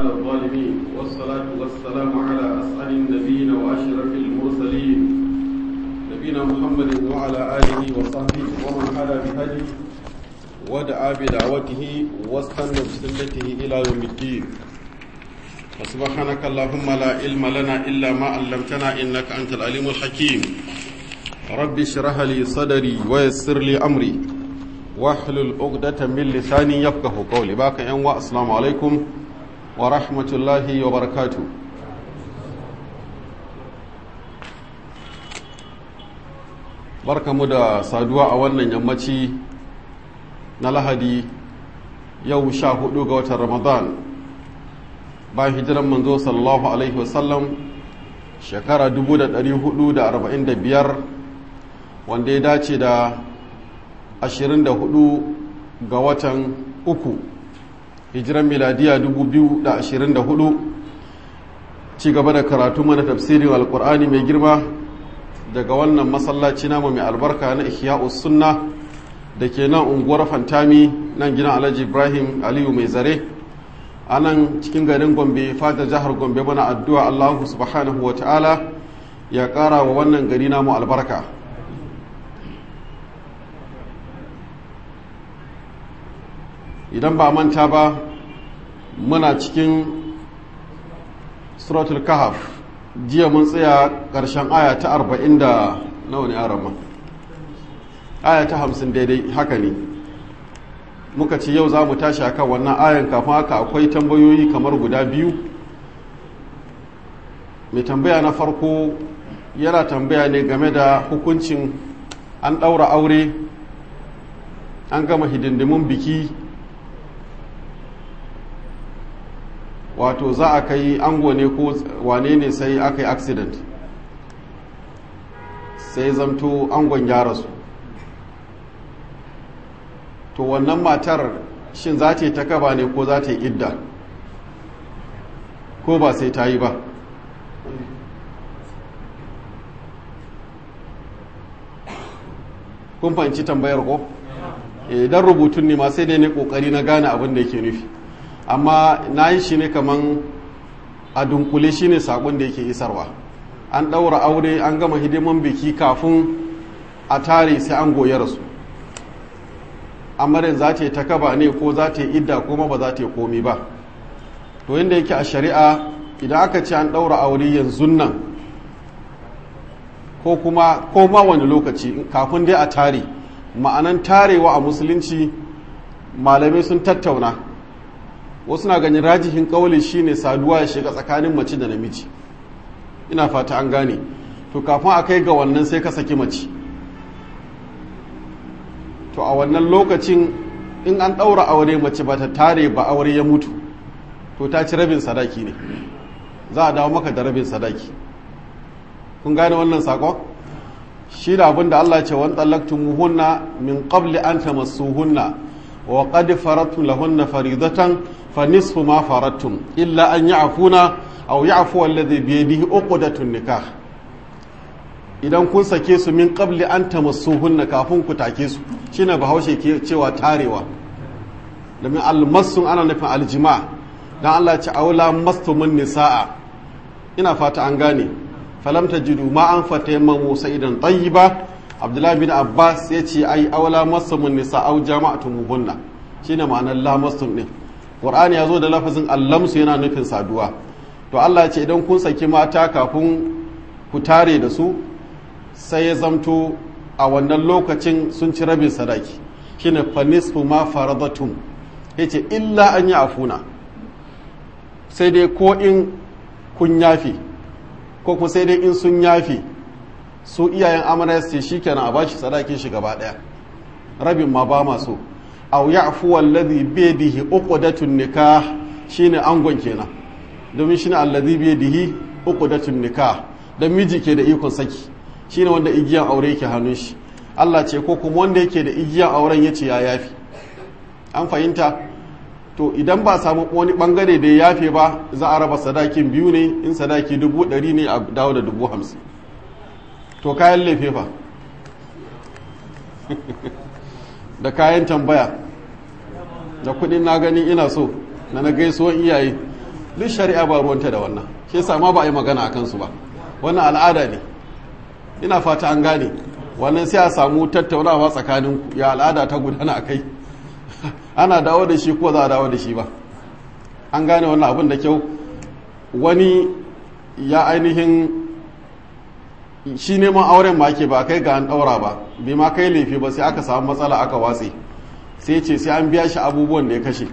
على الظالمين والصلاة والسلام على أسعد النبيين وأشرف المرسلين نبينا محمد وعلى آله وصحبه ومن حدا بهدي ودعا بدعوته واستنى بسنته إلى يوم الدين وسبحانك اللهم لا علم لنا إلا ما علمتنا إنك أنت العليم الحكيم رب اشرح لي صدري ويسر لي أمري واحلل عقدة من لساني يفقه قولي باك أنواع السلام عليكم ورحمة الله وبركاته barka mu da saduwa a wannan yammaci na lahadi yau sha hudu ga watan ramadan bayan hijiran manzo sallallahu alaihi wasallam shekara 445 wanda ya dace da 24 ga watan uku hijiran miladiya 2024 ci gaba da karatu mana tafsirin alkur'ani mai girma daga wannan masallaci namu mai albarka na ihya'us sunna da ke nan unguwar fantami nan gidan alhaji ibrahim aliyu mai zare a nan cikin garin gombe fadar jihar gombe mana addu'a allahu subhanahu wa ta'ala ya kara wa wannan gari namu albarka idan ba manta ba muna cikin suratul kahaf jiya mun tsaya ƙarshen aya ta arba'in da nawa ne arama aya ta hamsin daidai haka ne muka ce yau za mu tashi akan wannan ayan kafin haka akwai tambayoyi kamar guda biyu mai tambaya na farko yana tambaya ne game da hukuncin an ɗaura aure an gama hidindimin biki wato za a kai ango ne ko wane ne sai aka yi accident sai zamto angon ya rasu to wannan matar shin za ta yi ta kaba ne ko za ta yi idda ko ba sai ta yi ba kun fahimci tambayar ko idan rubutun ne ma sai dai ne kokari na gane abin da yake nufi amma na yi shi ne kaman a dunkule shi ne sakon da yake isarwa an ɗaura aure an gama hidiman biki kafin a tare sai an goya rasu amarin za ta yi ta kaba ne ko za ta yi idda kuma ba za ta yi komi ba to yadda yake a shari'a idan aka ce an ɗaura aure yanzu nan ko kuma ko ma wani lokaci kafin dai a tare ma'anan tarewa a musulunci malamai sun tattauna wasu na ganin rajihin kauli shine saduwa ya shiga tsakanin mace da namiji ina fata an gane to kafin a kai ga wannan sai ka saki mace to a wannan lokacin in an ɗaura aure mace ba ta tare ba aure ya mutu to ta ci rabin sadaki ne za a dawo maka da rabin sadaki kun gane wannan sakon shi da abin da Allah ce wani muhunna min qabli an tamassuhunna wa qad faradtum lahunna faridatan fa nisfu ma faradtum illa an ya'funa aw ya'fu alladhi bi yadihi uqdatun nikah idan kun sake su min qabli an tamassuhunna kafin ku take su shine bahaushe ke cewa tarewa domin almasun ana nufin aljima dan Allah ce aula mastumun nisaa ina fata an gane falam tajidu ma an fatayammamu sa'idan tayyiba abdullahi bin abbas ya ce ai aula mastumun nisa au jama'atumuhunna shine ma'anar la mastum din qur'ani ya zo da lafazin allamsu yana nufin saduwa to Allah ya ce idan kun saki mata kafin ku tare da su sai ya zamto a wannan lokacin sun ci rabin sadaki shine fanisfu ma faradatum yace illa an yi afuna sai dai ko in kun yafi ko kuma sai dai in sun yafi su iyayen amarya ce shikenan a bashi sadakin shi gaba daya rabin ma ba ma so aw ya'fu alladhi bi yadihi uqdatun nikah shine angon kenan domin shine alladhi bi yadihi uqdatun nikah dan miji ke da ikon saki shine wanda igiyan aure yake hannun shi Allah ce ko kuma wanda yake da igiyan auren yace ya yafi an fahimta to idan ba samu wani bangare da ya yafe ba za a raba sadakin biyu ne in sadaki dubu ɗari ne a dawo da dubu hamsin to kayan lefe fa da kayan tambaya da kudin na gani ina so na na gaisuwan iyaye duk shari'a ba ruwanta da wannan shi yasa ma ba a yi magana a kansu ba wannan al'ada ne ina fata an gane wannan sai a samu tattaunawa tsakanin ya al'ada ta gudana a kai ana dawo da shi ko za a dawo da shi ba an gane wannan abin da kyau wani ya ainihin shi neman auren ma ke ba kai ga an daura ba bai ma kai laifi ba sai aka samu matsala aka watse sai ce sai an biya shi abubuwan da ya kashe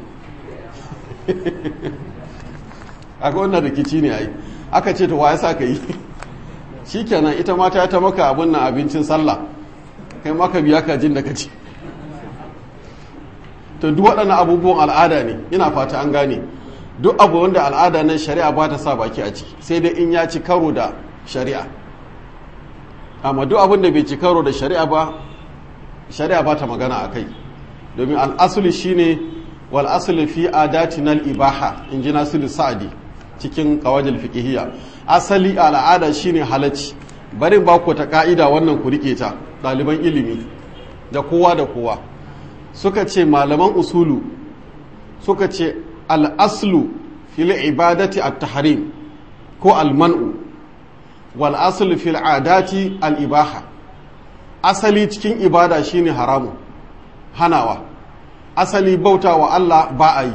aka wannan rikici ne ai aka ce to wa sa ka yi shikenan ita mata ta maka abin nan abincin sallah kai maka biya ka jin da ka ci to duk waɗannan abubuwan al'ada ne ina fata an gane duk abu wanda al'ada nan shari'a ba ta sa baki a ciki sai dai in ya ci karo da shari'a amma duk abin da bai ci karo da shari'a ba shari'a ba ta magana a kai domin al'asuli shine wal asli fi adatina al ibaha in ji nasiru sa'adi cikin kawajil fiqhiyya asali al'ada shine halacci barin ba ku ta ka'ida wannan ku rike ta ɗaliban ilimi da kowa da kowa suka ce malaman usulu suka ce al'aslu fil ibadati at-tahrim ko al-man'u wal aslu fil adati al-ibaha asali cikin ibada shine haramu hanawa asali bauta wa Allah ba a yi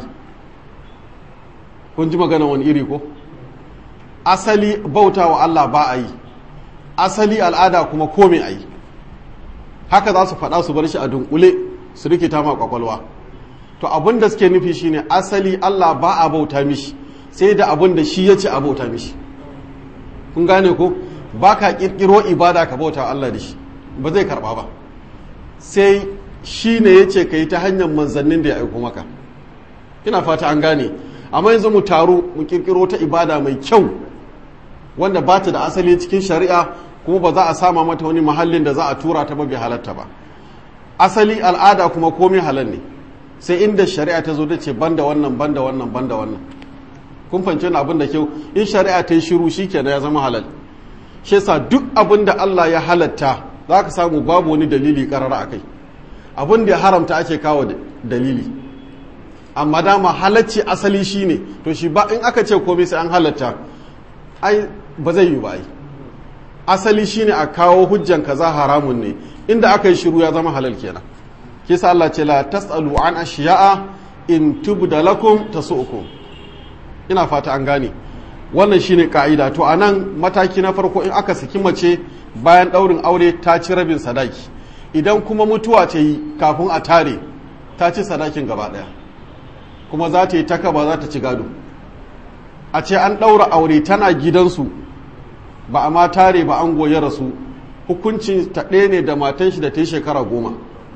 kun ji magana wani iri ko asali bauta wa Allah ba a yi asali al'ada kuma kome a yi haka za su faɗa su bar shi a dunkule su rikita ma kwakwalwa to abin da suke nufi shine asali Allah ba a bauta mishi sai da abin da shi ya ce a bauta mishi kun gane ko ba ka ƙirƙiro ibada ka bauta Allah da shi ba zai karɓa ba sai shi ne ya ce ka yi ta hanyar manzannin da ya aiko maka ina fata an gane amma yanzu mu taru mu ƙirƙiro ta ibada mai kyau wanda ba ta da asali cikin shari'a kuma ba za a sama mata wani mahallin da za a tura ta ba bai halatta ba asali al'ada kuma komai halal ne sai inda shari'a ta zo da ce banda wannan banda wannan banda wannan kun fahimci wani abin da kyau in shari'a ta yi shiru shi kenan ya zama halal shi yasa duk abin da Allah ya halatta za ka samu babu wani dalili karara a kai abin da ya haramta ake kawo dalili amma dama halacci asali shi ne to shi ba in aka ce komai sai an halatta ai ba zai yi ba ai asali shine a kawo hujjan kaza haramun ne inda aka yi shiru ya zama halal kenan kisa Allah ce la tasalu an ashiya'a in tubda lakum tasu'ukum ina fata an gane wannan shine ka'ida to anan mataki na farko in aka saki mace bayan daurin aure ta ci rabin sadaki idan kuma mutuwa ta yi kafin a tare ta ci sadakin gaba daya kuma za ta yi taka ba za ta ci gado a ce an daura aure tana gidansu ba a ma tare ba an goye rasu hukuncin ta ɗaya ne da matan shi da ta yi shekara goma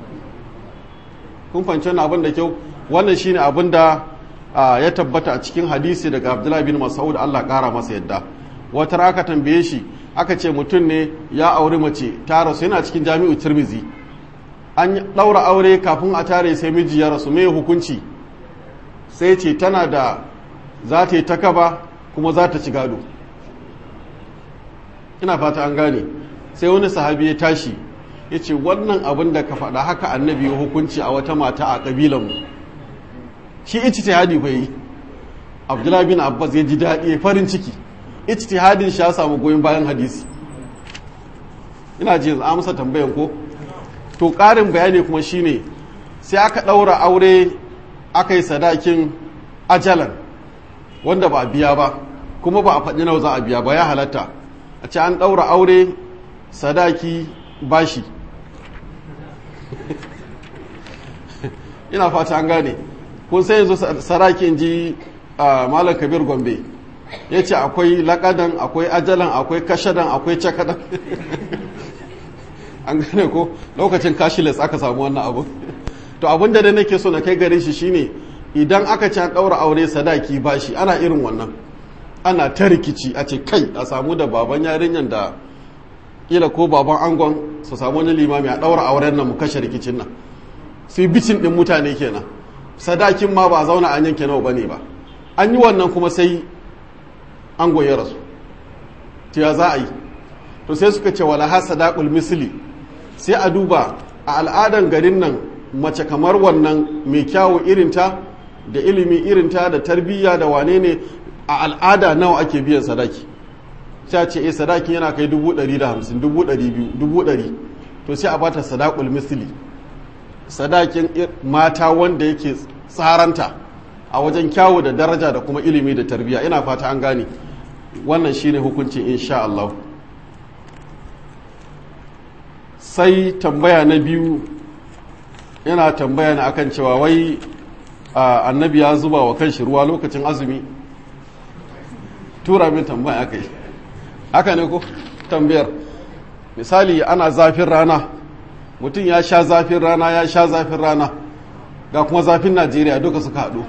kun fahimci wannan abin da kyau wannan shine abin da ya tabbata a cikin hadisi daga abdullahi bin mas'ud Allah ƙara masa yadda wata raka tambaye shi aka ce mutum ne ya auri mace ta rasu yana cikin jami'u tirmizi an ɗaura aure kafin a tare sai miji ya rasu mai hukunci sai ce tana da za ta yi takaba kuma za ta ci gado ina fata an gane sai wani sahabi ya tashi ya ce wannan abin da ka faɗa haka annabi ya hukunci a wata mata a ƙabilanmu shi ijtihadi bai yi abdullahi bin abbas ya ji daɗi farin ciki ijtihadin shi ya samu goyon bayan hadisi ina ji a masa tambayan ko to ƙarin bayani kuma shine sai aka ɗaura aure aka yi sadakin ajalan wanda ba a biya ba kuma ba a faɗi nawa za a biya ba ya halatta a ce an ɗaura aure sadaki bashi ina fata an gane kun sai yanzu sarakin ji malam kabir gombe ya ce akwai lakadan akwai ajalan akwai kashadan akwai cakadan an gane ko lokacin kashiles aka samu wannan abu to abin da nake so na kai gare shi shine idan aka ci an ɗaura aure sadaki bashi ana irin wannan ana ta rikici a ce kai a samu da baban yarinyar da kila ko baban angon su samu wani limami a ɗaura auren nan mu kashe rikicin nan sai bicin ɗin mutane kenan sadakin ma ba zauna an yanke nawa bane ba an yi wannan kuma sai an goye rasu to ya za a yi to sai suka ce wala ha sadaqul misli sai a duba a al'adan garin nan mace kamar wannan mai kyawu irinta da ilimi irinta da tarbiyya da wane ne a al'ada nawa ake biyan sadaki sai ce eh sadakin yana kai dubu ɗari da hamsin dubu ɗari biyu dubu ɗari to sai a bata sadakul misli sadakin mata wanda yake tsaranta a wajen kyawu da daraja da kuma ilimi da tarbiyya ina fata an gane wannan shine hukuncin insha Allah sai tambaya na biyu yana tambaya na akan cewa wai annabi ya zuba wa kanshi ruwa lokacin azumi tura min tambaya aka yi haka ne ko tambayar misali ana zafin rana mutum ya sha zafin rana ya sha zafin rana ga kuma zafin najeriya duka suka haɗu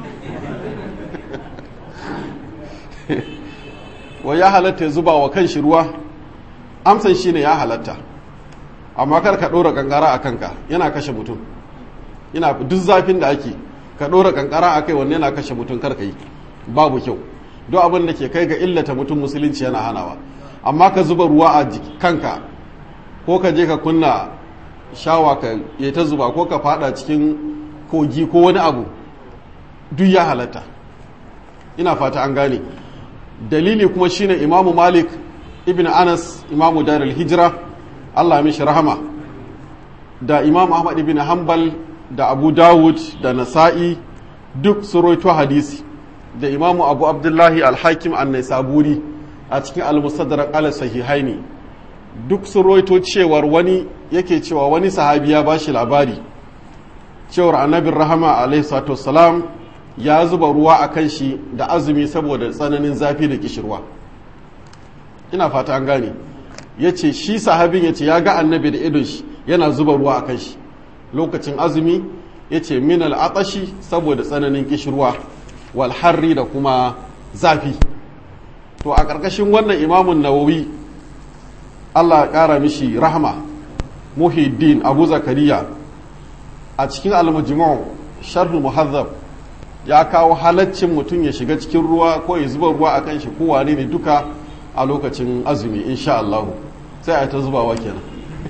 wa ya halatta ya zuba wa kanshi ruwa amsan shi ne ya halatta amma kar ka ɗora kankara a kanka yana kashe mutum yana duk zafin da ake ka ɗora kankara a kai wanne yana kashe mutum kar ka yi babu kyau duk abin da ke kai ga illata mutum musulunci yana hanawa amma ka zuba ruwa a kanka ko ka je ka kunna shawa ka yi ta zuba ko ka fada cikin kogi ko wani abu duk ya halatta ina fata an gane dalili kuma shine imamu malik ibn anas imamu darul hijira allah mishi rahama da imam ahmad ibn hanbal da abu dawud da nasa'i duk su roito hadisi da imamu abu abdullahi alhakim annai saburi a cikin al-mustadrak ala sahihaini duk sun roito cewar wani yake cewa wani sahabi ya bashi labari cewar annabin rahama alaihi salatu wassalam ya zuba ruwa a kan shi da azumi saboda tsananin zafi da kishirwa ina fata an gane ya ce shi sahabin ya ce ya ga annabi da idon shi yana zuba ruwa a kan shi lokacin azumi ya ce min al'atashi saboda tsananin kishirwa wal harri da kuma zafi to a ƙarƙashin wannan imamun nawawi allah ƙara mishi rahama muhiddin abu zakariya a cikin al-mujmu' sharh muhazzab ya kawo halaccin mutum ya shiga cikin ruwa ko ya zuba ruwa akan shi ko wane ne duka a lokacin azumi insha Allah sai a ta zubawa kenan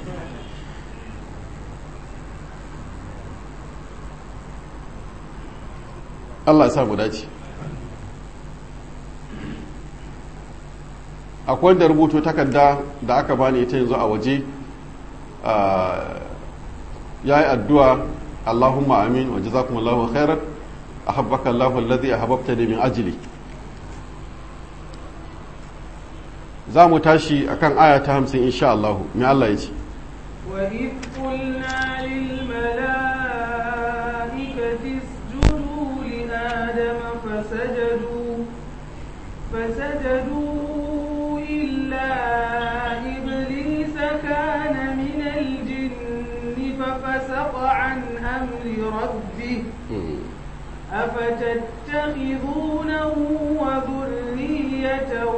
Allah ya sa mu dace akwai wanda rubuto takarda da aka bani ita yanzu a waje ya yi addu'a Allahumma amin wa jazakumullahu khairan ahabbaka Allahu alladhi ahabbtani min ajli za mu tashi akan aya ta 50 insha Allah me Allah ya ce وإذ قلنا للملائكة اسجدوا لآدم فسجدوا فسجدوا إلا إبليس كان من الجن ففسق عن أمر ربه أفتتخذونه وذريته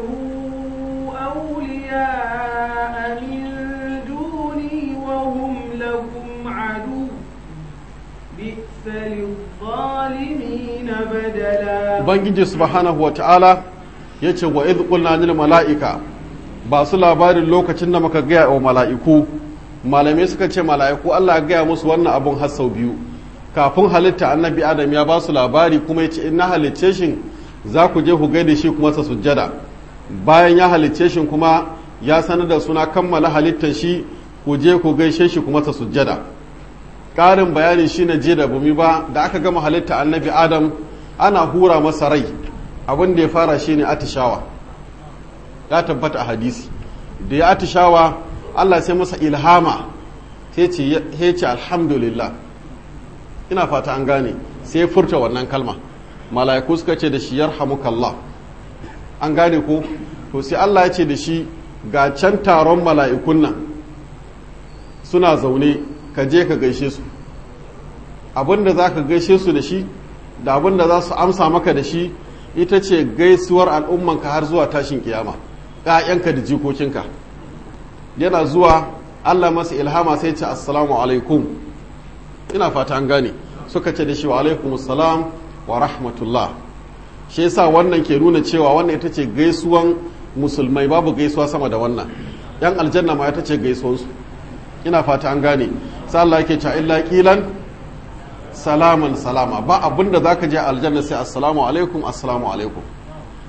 أولياء من دوني وهم لكم عدو بئس للظالمين بدلا Ubangiji subhanahu wa ta'ala ya ce wa idh qulna lil mala'ika ba su labarin lokacin da muka gaya wa mala'iku malamai suka ce mala'iku Allah ya gaya musu wannan abun har sau biyu kafin halitta annabi adam ya ba su labari kuma ya ce in na halicce shi za ku je ku gaida shi kuma sa sujjada bayan ya halicce shi kuma ya sanar da suna kammala halittar shi ku je ku gaishe shi kuma sa sujjada ƙarin bayani shi na je da bumi ba da aka gama halitta annabi adam ana hura masa rai abin da ya fara shi ne atishawa ya tabbata a hadisi da ya atishawa allah sai masa ilhama sai ce alhamdulillah ina fata an gane sai furta wannan kalma mala'iku suka ce da shi yarhamukallah an gane ko to sai Allah ya ce da shi ga can taron mala'ikun nan suna zaune ka je ka gaishe su abinda za ka gaishe su da shi da abinda za su amsa maka da shi ita ce gaisuwar al'ummanka har zuwa tashin kiyama ‘ya'yanka da jikokinka yana zuwa Allah masa ilhama sai ce assalamu alaikum ina fata an gane suka ce da shi wa alaikum salam wa rahmatullah shi yasa wannan ke nuna cewa wannan ita ce gaisuwan musulmai babu gaisuwa sama da wannan yan aljanna ma ita ce gaisuwansu ina fata an gane sai Allah yake cewa illa qilan salaman salama ba abinda zaka je aljanna sai assalamu alaikum assalamu alaikum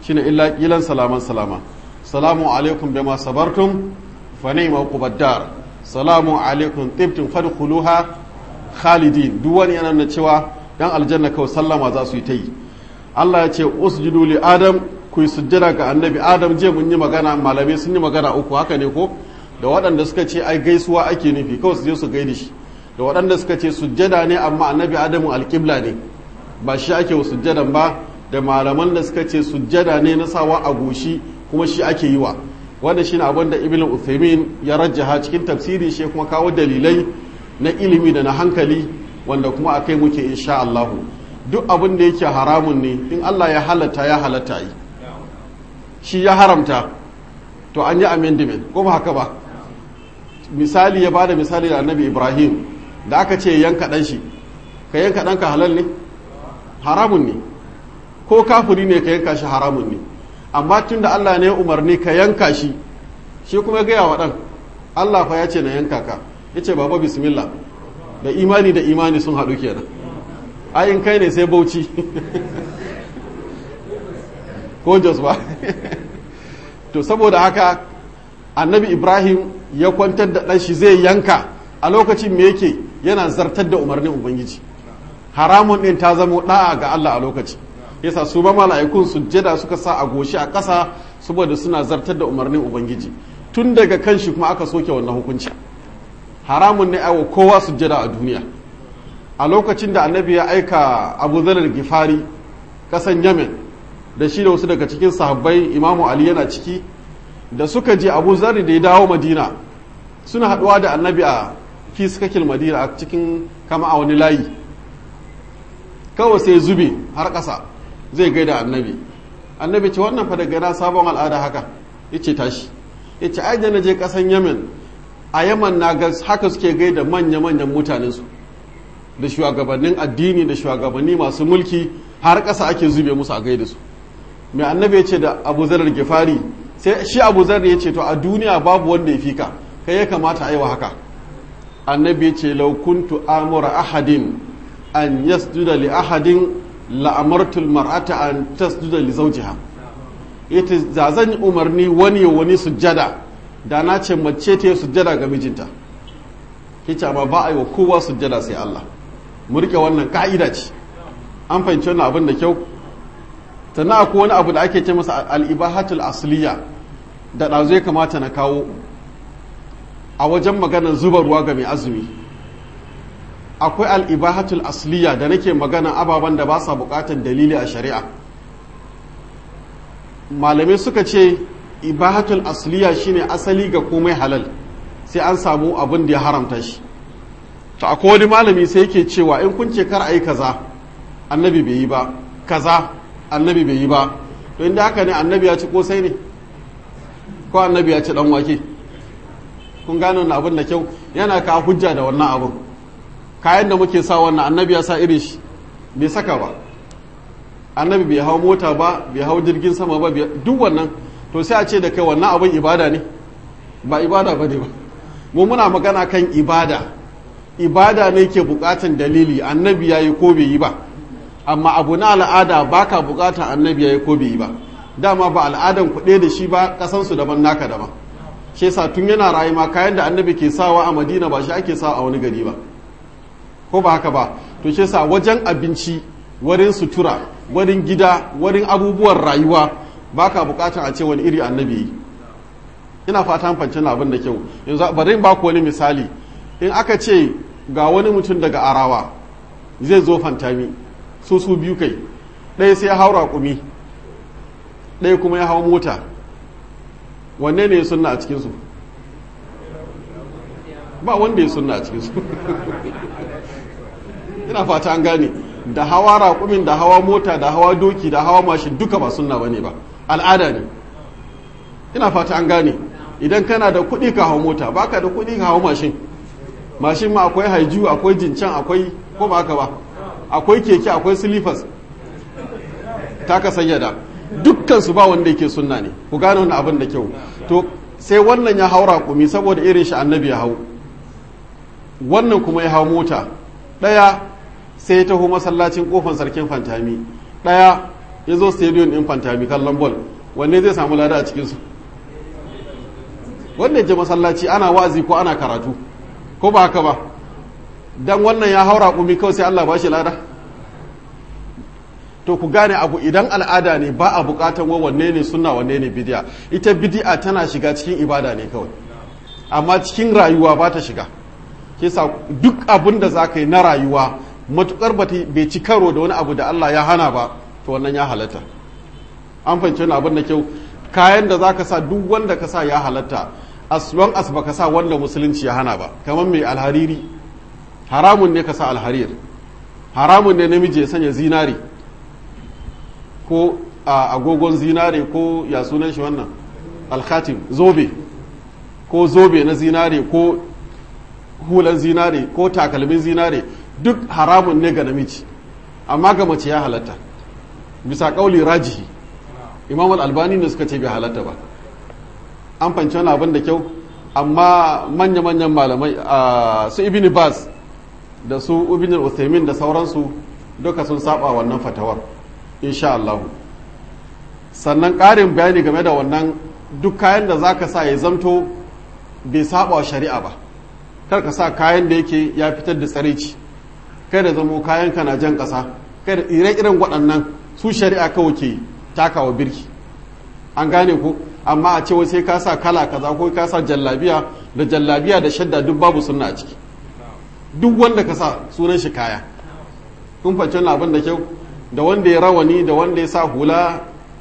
shine illa kilan salaman salama salamu alaikum bima sabartum fa ni'ma uqbaddar salamu alaikum tibtum fadkhuluha khalidin duk wani yana nuna cewa yan aljanna kawai sallama za su yi ta yi Allah ya ce usjudu li adam ku yi sujjada ga annabi adam je mun yi magana malamai sun yi magana uku haka ne ko da waɗanda suka ce ai gaisuwa ake nufi kawai su je su gaida shi da waɗanda suka ce sujjada ne amma annabi adamu alƙibla ne ba shi ake wa sujjadan ba da malaman da suka ce sujjada ne na sawa a goshi kuma shi ake yi wa wanda shine abin da ibn Uthaymin ya rajjaha cikin tafsiri shi kuma kawo dalilai na ilimi da na hankali wanda kuma akai muke insha Allah duk abin da yake haramun ne in Allah ya halatta ya halatta yi shi ya haramta to an yi amendment ko ba haka ba misali ya bada misali da annabi Ibrahim da aka ce yanka dan shi ka yanka ɗanka halal ne haramun ne ko kafiri ne ka yanka shi haramun ne amma tun da Allah ne ya umarni ka yanka shi shi kuma ya gaya wa ɗan Allah fa ya ce na yanka ka ya ce baba bismillah da imani da imani sun haɗu kenan ayin kai ne sai bauchi ko jos ba to saboda haka annabi ibrahim ya kwantar da ɗan shi zai yanka a lokacin me yake yana zartar da umarnin ubangiji haramun ɗin ta zamo ɗa'a ga Allah a lokaci yasa su ba mala'ikun sujjada suka sa a goshi a ƙasa saboda suna zartar da umarnin ubangiji tun daga kan shi kuma aka soke wannan hukunci haramun ne aiwa kowa sujjada a duniya a lokacin da annabi ya aika abu zarar gifari ƙasan yamen da shi da wasu daga cikin sahabbai imamu ali yana ciki da suka je abu zarri da ya dawo madina suna haɗuwa da annabi a fiskakil madina a cikin kama a wani layi kawai sai zube har ƙasa zai gaida annabi annabi ce wannan fa daga na sabon al'ada haka yace tashi yace ai da je ƙasan yamen a yaman na ga haka suke gaida manya-manyan mutanensu da shugabannin addini da shugabanni masu mulki har ƙasa ake zube musu a gaida su mai annabi ya ce da abu zarar gifari sai shi abu zarar ya ce to a duniya babu wanda ya fi ka kai ya kamata aiwa haka annabi ya ce laukuntu amura ahadin an yasjuda li ahadin la'amartul mar'ata an tasjuda li zawjiha yace za zan umarni wani wani sujjada da na ce mace ta yi sujjada ga mijinta kice amma ba a yi wa kowa sujjada sai Allah mu rike wannan ka'ida ce an fahimci wannan abin da kyau sannan akwai wani abu da ake ce masa al'ibahatul asliya da ɗazu ya kamata na kawo a wajen maganar zuba ruwa ga mai azumi akwai al'ibahatul asliya da nake magana ababen da ba sa buƙatar dalili a shari'a malamai suka ce ibahatul asliya shine asali ga komai halal sai an samu abin da ya haramta shi to akwai wani malami sai yake cewa in kun ce kar a yi kaza annabi bai yi ba kaza annabi bai yi ba to inda haka ne annabi ya ci kosai ne ko annabi ya ci dan wake kun gane wannan abin da kyau yana ka hujja da wannan abin kayan da muke sa wannan annabi ya sa irin shi bai saka ba annabi bai hau mota ba bai hau jirgin sama ba duk wannan to sai a ce da kai wannan abin ibada ne ba ibada ba ne ba mu muna magana kan ibada ibada ne ke bukatan dalili annabi ya yi ko bai yi ba amma abu na al'ada ba ka bukatan annabi ya yi ko bai yi ba dama ba al'adan kuɗe da shi ba kasansu daban naka daban shi yasa tun yana rayu ma kayan da annabi ke sawa a madina ba shi ake sawa a wani gari ba ko ba haka ba to shi yasa wajen abinci wurin sutura wurin gida wurin abubuwan rayuwa ba ka bukatan a ce wani iri annabi yi ina fata fancin abin da kyau yanzu bari ba ku wani misali in aka ce ga wani mutum daga arawa zai zo fantami su su biyu kai ɗaya sai ya haura kumi ɗaya kuma ya hau mota wanne ne ya sunna a cikinsu ba wanda ya sunna a cikinsu ina fata an gane da hawa raƙumin da hawa mota da hawa doki da hawa mashin duka ba sunna ba ne ba al'ada ne ina fata an gane idan kana da kuɗi ka hau mota baka da kuɗi ka hau mashin mashin ma akwai haiju akwai jincan akwai ko ba haka ba akwai keke akwai silifas ta ka sayyada dukkan su ba wanda yake sunna ne ku gane wannan abin da kyau to sai wannan ya haura kumi saboda irin shi annabi ya hau wannan kuma ya hau mota ɗaya sai ya taho masallacin kofan sarkin fantami ɗaya ya zo stadium din fantami kallon ball wanne zai samu lada a cikinsu wanda ya je masallaci ana wazi ko ana karatu ko ba haka ba dan wannan ya haura kumi kawai sai Allah ba shi lada to ku gane abu idan al'ada ne ba a bukatan wa wanne ne sunna wanne ne bidiya ita bidi'a tana shiga cikin ibada ne kawai amma cikin rayuwa ba ta shiga kisa duk abin da za ka yi na rayuwa matukar bai ci karo da wani abu da Allah ya hana ba to wannan ya halatta an fahimci wani abin da kyau kayan da za ka sa duk wanda ka sa ya halatta as long as baka sa wanda musulunci ya hana ba kamar mai alhariri haramun ne ka sa alharir haramun ne namiji ya sanya zinari ko a agogon zinare ko ya sunan shi wannan alkhatim zobe ko zobe na zinare ko hulan zinare ko takalmin zinare duk haramun ne ga namiji amma ga mace ya halatta bisa kauli rajihi imam albani ne suka ce bai halatta ba an fanci wani abin da kyau amma manya-manyan malamai su ibini bas da su ibini uthaymin da sauransu duka sun saba wannan fatawar insha Allah sannan ƙarin bayani game da wannan duk kayan da zaka sa ya zamto bai saba wa shari'a ba kar ka sa kayan da yake ya fitar da tsarici kai da zamo kayan ka na jan ƙasa kai da ire-iren waɗannan su shari'a kawai ke takawa birki an gane ko amma a ce sai ka sa kala kaza ko ka sa jallabiya da jallabiya da shadda duk babu sunna a ciki duk wanda ka sa sunan shi kaya kun fahimci wannan abin da kyau da wanda ya rawani da wanda ya sa hula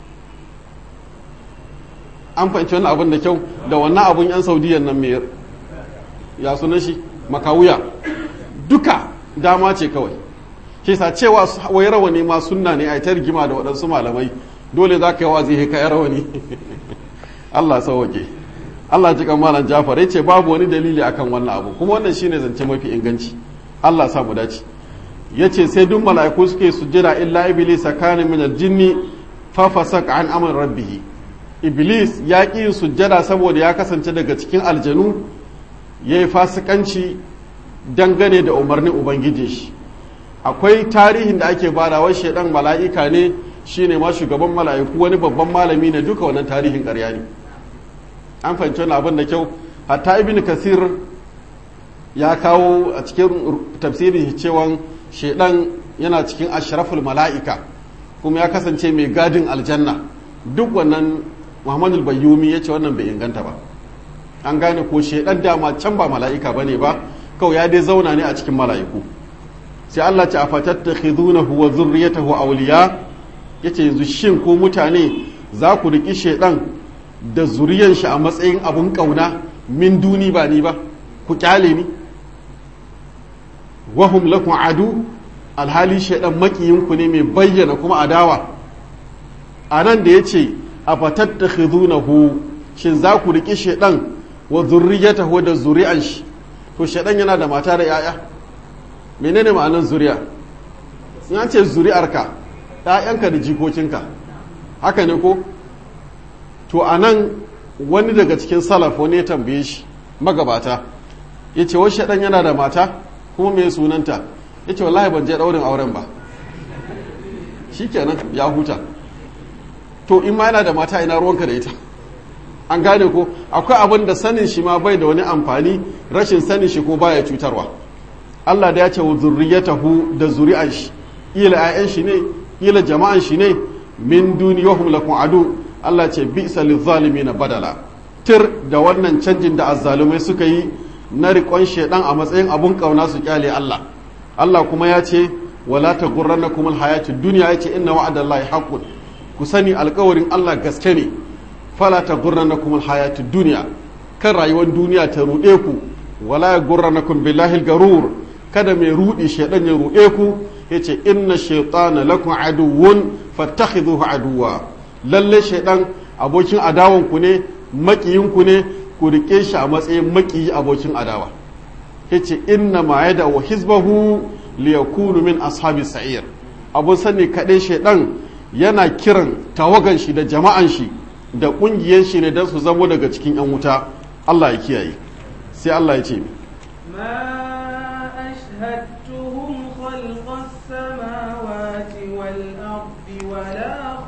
an fahimci wannan abin da kyau da wannan abun yan saudiyan nan mai ya sunan shi makawuya duka dama ce kawai ke sa cewa wai rawani ma sunna ne a ta rigima da waɗansu malamai dole za ka yi wazi ka yi rawani Allah sauwake Allah ji malam Jafar ya ce babu wani dalili akan wannan abu kuma wannan shine zance mafi inganci Allah sa mu dace ya ce sai duk mala'iku suke sujjada illa iblis kana min aljinni fa fasaq an amr rabbih iblis ya ƙi yin sujjada saboda ya kasance daga cikin aljanu yayi fasikanci dangane da umarnin ubangiji shi akwai tarihin da ake badawa shedan mala'ika ne shine ma shugaban mala'iku wani babban malami ne duka wannan tarihin ƙarya ne an fahimci wani abin da kyau hatta ibn kasir ya kawo a cikin tafsirin cewa shedan yana cikin ashraful mala'ika kuma ya kasance mai gadin aljanna duk wannan muhammadu bayyumi ya ce wannan bai inganta ba an gane ko shedan dama can ba mala'ika ba ne ba kawai ya dai zauna ne a cikin mala'iku sai Allah ce a fatattakhidunahu wa zurriyatahu awliya yace yanzu shin ko mutane za ku riki shedan da zuriyan shi a matsayin abun kauna min duni ba ni ba ku kyale ni wahum lakum adu alhali shaidan makiyinku ne mai bayyana kuma adawa a nan da ya ce a fatattakhidunahu shin za ku riƙi shaidan wa zurriyatahu da zuri'an shi to shaidan yana da mata da yaya menene ma'anar zuriya in an ce zuri'arka ‘ya'yanka da jikokinka haka ne ko to a nan wani daga cikin salaf wani ya tambaye shi magabata ya ce wasu shaidan yana da mata kuma mai sunanta ya ce wallahi ban je ɗaurin auren ba shi kenan ya huta to in ma yana da mata ina ruwanka da ita an gane ko akwai abin da sanin shi ma bai da wani amfani rashin sanin shi ko baya cutarwa Allah da ya ce wa zurriyatahu da zuri'an shi ila ayan shi ne ila jama'an shi ne min duniyahum lakum adu Allah ce bi'sa na badala tir da wannan canjin da azzalumai suka yi na riƙon shaidan a matsayin abun ƙauna su kyale Allah Allah kuma ya ce wala ta gurranna kuma hayatu duniya ya ce inna wa'adallahi haqqun ku sani alƙawarin Allah gaske ne fala ta gurranna kuma hayatu duniya kan rayuwar duniya ta ruɗe ku wala ya gurranna kun billahi garur kada mai ruɗi shaidan ya ruɗe ku yace inna shaytana lakum aduwwun fattakhidhuhu aduwa lalle shaidan abokin adawan ku ne makiyin ku ne ku rike shi a matsayin makiyi abokin adawa yace inna ma yada wa hizbahu liyakunu min ashabi sa'ir abun sani kaɗai shaidan yana kiran tawagan shi da jama'an shi da ƙungiyar shi ne don su zamo daga cikin 'yan wuta Allah ya kiyaye sai Allah ya ce ما أشهدتهم خلق السماوات والأرض ولا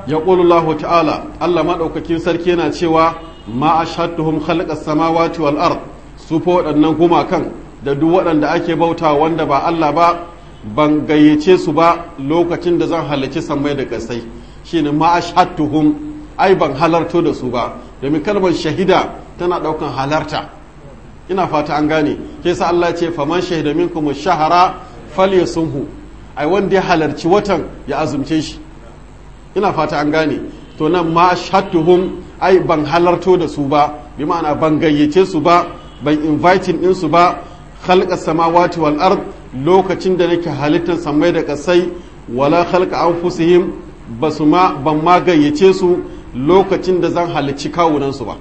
ya Allah ta'ala Allah maɗaukakin sarki yana cewa ma ashhadtuhum khalqas samawati wal ard su fa waɗannan gumakan da duk waɗanda ake bauta wanda ba Allah ba ban gayyace su ba lokacin da zan halarci sammai da kasai shine ma ashhadtuhum ai ban halarto da su ba domin kalmar shahida tana ɗaukan halarta ina fata an gane ke sa Allah ce faman shahida minkum shahara falyasumhu ai wanda ya halarci watan ya azumce shi ina fata an gane to nan ma shatuhum ai ban halarto da su ba bi ma'ana ban gayyace su ba ban inviting din su ba khalqa samawati wal ard lokacin da nake halittar samai da kasai wala khalqa anfusihim basu ma ban ma gayyace su lokacin da zan halicci kawunan su ba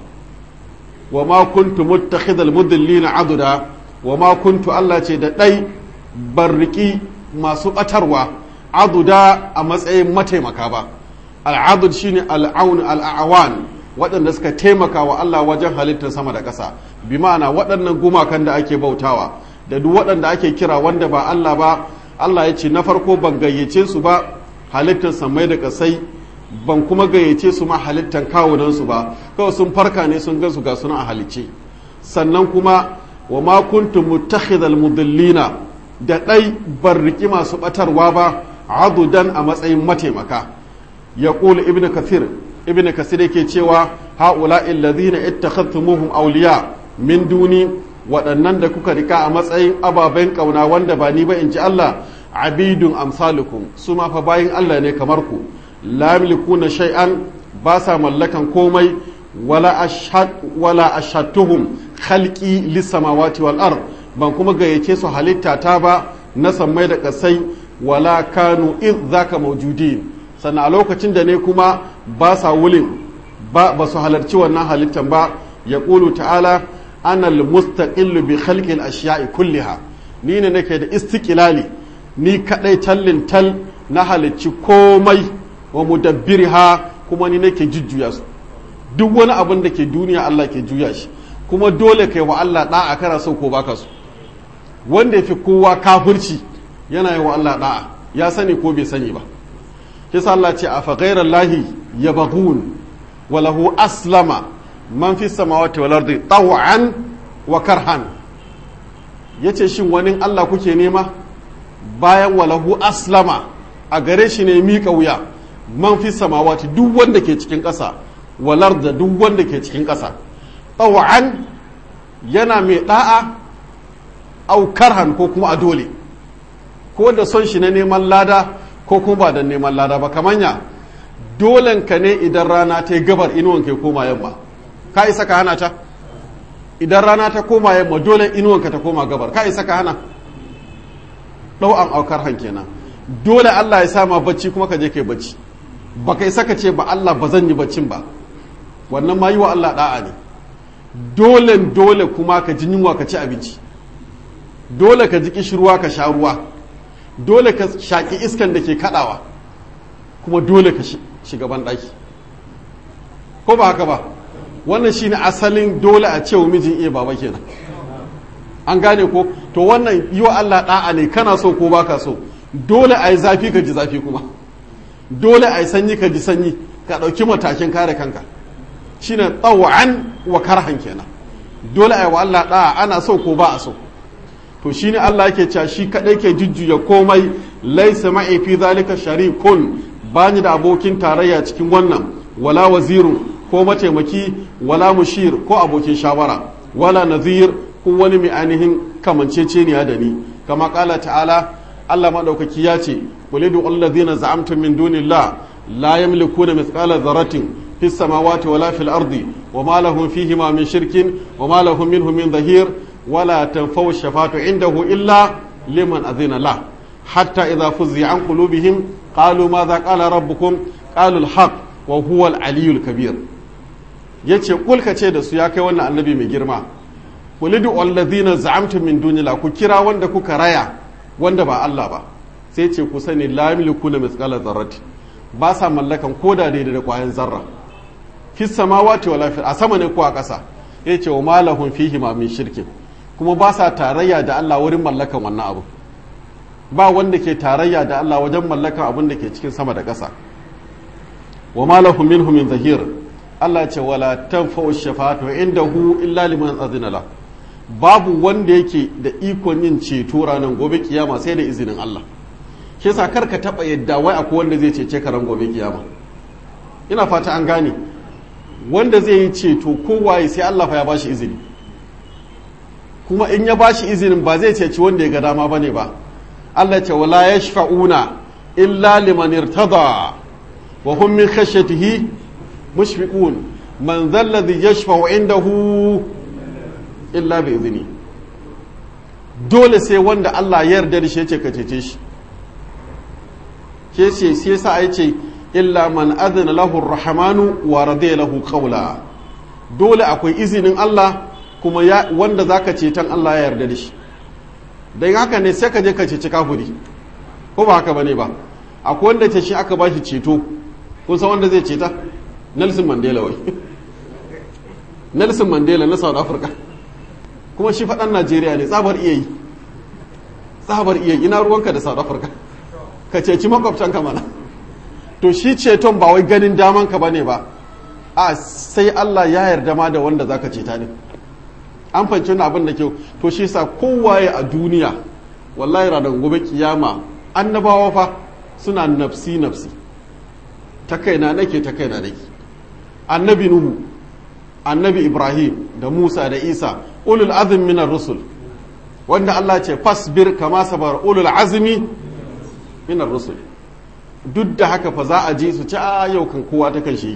wa ma kuntu muttakhidal mudillina aduda wa ma kuntu Allah ce da dai barriki masu batarwa aduda a matsayin mataimaka ba al'adud shine al'aun al'awan waɗanda suka taimaka wa Allah wajen halittar sama da ƙasa bi ma'ana waɗannan gumakan da ake bautawa da duk waɗanda ake kira wanda ba Allah ba Allah ya ce na farko ban gayyace su ba halittar samai da ƙasai ban kuma gayyace su ma halittar kawunansu ba kawai sun farka ne sun gansu ga suna a halicce sannan kuma wa ma kuntum muttakhidhal mudillina da ɗai ban riki masu ɓatarwa ba adudan a matsayin mataimaka ya ƙula ibn kathir ibn kathir yake cewa haula illazina ittakhadtumuhum awliya min duni waɗannan da kuka rika a matsayin ababen ƙauna wanda ba ni ba in ji Allah abidun amsalukum su ma fa bayin Allah ne kamar ku la yamlikuna shay'an ba sa mallakan komai wala ashhad wala ashhadtuhum khalqi lis samawati wal ard ban kuma gayyace su halitta ta ba na sammai da kasai wala kanu id zaka mawjudin sannan a lokacin da ne kuma ba sa wulin ba ba su halarci wannan halittan ba ya ƙulu ta'ala ana mustaqillu bi khalqil ashiya'i kulliha ni ne nake da istiqlali ni kadai tallin tal na halicci komai wa mudabbirha kuma ni nake jujjuya su duk wani abin da ke duniya Allah ke juya shi kuma dole kai wa Allah da'a kana so ko baka so wanda ya fi kowa kafirci yana yi wa Allah da'a ya sani ko bai sani ba kisa Allah ce a faghairar lahi ya bagun walahu aslama man fi samawati wal ardi taw'an wa karhan yace shin wani Allah kuke nema bayan walahu aslama a gare shi ne miƙa wuya man fi samawati duk wanda ke cikin ƙasa walar da duk wanda ke cikin ƙasa taw'an yana mai da'a au karhan ko kuma a dole ko da son shi na neman lada ko kuma ba da neman lada ba kamanya dolen ka ne idan rana ta yi gabar inuwan ka koma yamma ka isa ka hana ta idan rana ta koma yamma dole inuwan ka ta koma gabar ka isa ka hana ɗau an aukar han kenan dole Allah ya sama bacci kuma ka je kai bacci ba kai saka ce ba Allah ba zan yi baccin ba wannan ma yi wa Allah da'a ne dole dole kuma ka ji yunwa ka ci abinci dole ka ji kishirwa ka sha ruwa dole ka shaƙi iskan da ke kaɗawa kuma dole ka shiga banɗaki ko ba haka ba wannan shine asalin dole a cewa mijin iya baba kenan an gane ko to wannan yi wa Allah ɗa'a ne kana so ko baka so dole a yi zafi ka ji zafi kuma dole a yi sanyi ka ji sanyi ka ɗauki matakin kare kanka shine tsawon wa karhan kenan dole a yi wa Allah ɗa'a ana so ko ba a so to shine Allah yake cewa shi kadai ke jujjuya komai laisa ma'i fi zalika sharikun bani da abokin tarayya cikin wannan wala wazirun ko mataimaki wala mushir ko abokin shawara wala nazir ko wani mai ainihin kamanceceniya da ni kama kala ta'ala Allah madaukaki ya ce qul du alladhina za'amtum min dunillah la yamlikuna mithqala dharratin fis samawati wala fil ardi wama lahum fihima min shirkin wama lahum minhu min dhahir ولا تنفو الشفاعة عنده إلا لمن أذن له حتى إذا فزع عن قلوبهم قالوا ماذا قال ربكم قالوا الحق وهو العلي الكبير yace kul ka ce da su ya kai wannan annabi mai girma kul du allazina za'amtum min dunillah ku kira wanda kuka raya wanda ba Allah ba sai ce ku sani la yamlikuna mithqala dharrati ba sa mallakan koda daidai da kwayan zarra fi samawati wala fi a sama ne ko a ƙasa yace wa malahum fihi ma min shirkin kuma ba sa tarayya da Allah wurin mallakan wannan abu ba wanda ke tarayya da Allah wajen mallakan abin da ke cikin sama da ƙasa wa ma lahum minhum min zahir Allah ce wala tanfa'u shafa'atu indahu illa liman azina la babu wanda yake da ikon yin ceto ranar gobe kiyama sai da izinin Allah shi yasa kar ka taba yadda wai akwai wanda zai cece ka ran gobe kiyama ina fata an gane wanda zai yi ceto kowaye sai Allah fa ya bashi izini kuma in ya bashi izinin ba zai ceci wanda ya ga dama bane ba Allah ce wala yashfa'una illa liman irtada wa hum min khashyatihi mushfiqun man dhal ladhi yashfa'u indahu illa bi izini dole sai wanda Allah ya yarda da shi yace ka cece shi ke ce sai sa ai ce illa man adana lahu rahmanu wa radiya lahu qawla dole akwai izinin Allah kuma ya wanda zaka ceton Allah ya yarda da shi dan haka ne sai ka je ka ceci kafiri ko ba haka bane ba akwai wanda ce shi aka bashi ceto kun san wanda zai ceta Nelson Mandela wai Nelson Mandela na South Africa kuma shi faɗan Najeriya ne tsabar iya yi tsabar iya ina ruwanka da South Africa ka ceci makwabtanka mana to shi ceton ba wai ganin damanka ba ne ba a sai Allah ya yarda ma da wanda zaka ceta ne an fahimci wani abin da kyau to shi sa kowaye a duniya wallahi ranar gobe kiyama annabawa fa suna nafsi nafsi ta kaina nake ta kaina nake annabi nuhu annabi ibrahim da musa da isa ulul azmi minar rusul wanda Allah ce fasbir kama sabar ulul azmi minar rusul duk da haka fa za a je su ci a yau kan kowa ta kan shi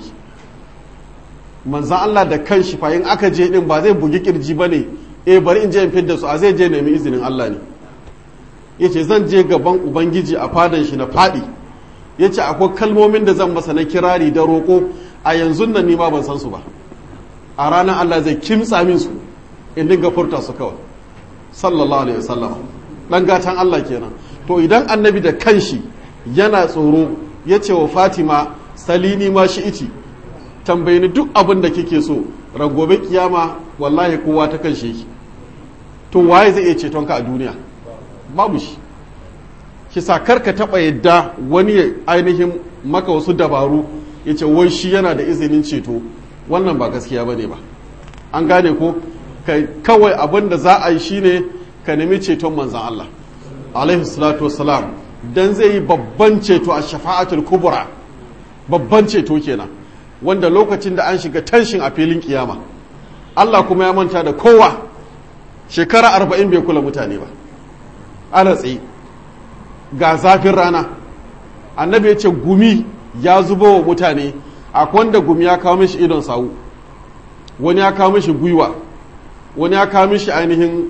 manzan Allah da kan shi fa in aka je din ba zai bugi kirji ba ne eh bari in je in fidda su a zai je nemi izinin Allah ne yace zan je gaban ubangiji a fadan shi na fadi yace akwai kalmomin da zan masa na kirari da roko a yanzu nan ni ma ban san su ba a ranar Allah zai kimtsa min su in dinga furta su kawai sallallahu alaihi wasallam dan gatan Allah kenan to idan annabi da kanshi yana tsoro ya ce wa fatima salini ma shi ici tambayi ni duk abin da kike so ragobe kiyama wallahi kowa ta kan shi to waye zai iya ceton ka a duniya babu shi ki sa karka taba yadda wani ainihin maka wasu dabaru ya ce wai shi yana da izinin ceto wannan ba gaskiya ba ne ba an gane ko kawai abin da za a yi shine ka nemi ceton manzan Allah alaihi salatu wassalam dan zai yi babban ceto a shafa'atul kubra babban ceto kenan wanda lokacin da an shiga tanshin a filin kiyama Allah kuma ya manta da kowa shekara arba'in bai kula mutane ba ana tsaye ga zafin rana annabi ya ce gumi ya zubo wa mutane akwai wanda gumi ya kawo mishi idon sawu wani ya kawo mishi gwiwa wani ya kawo mishi ainihin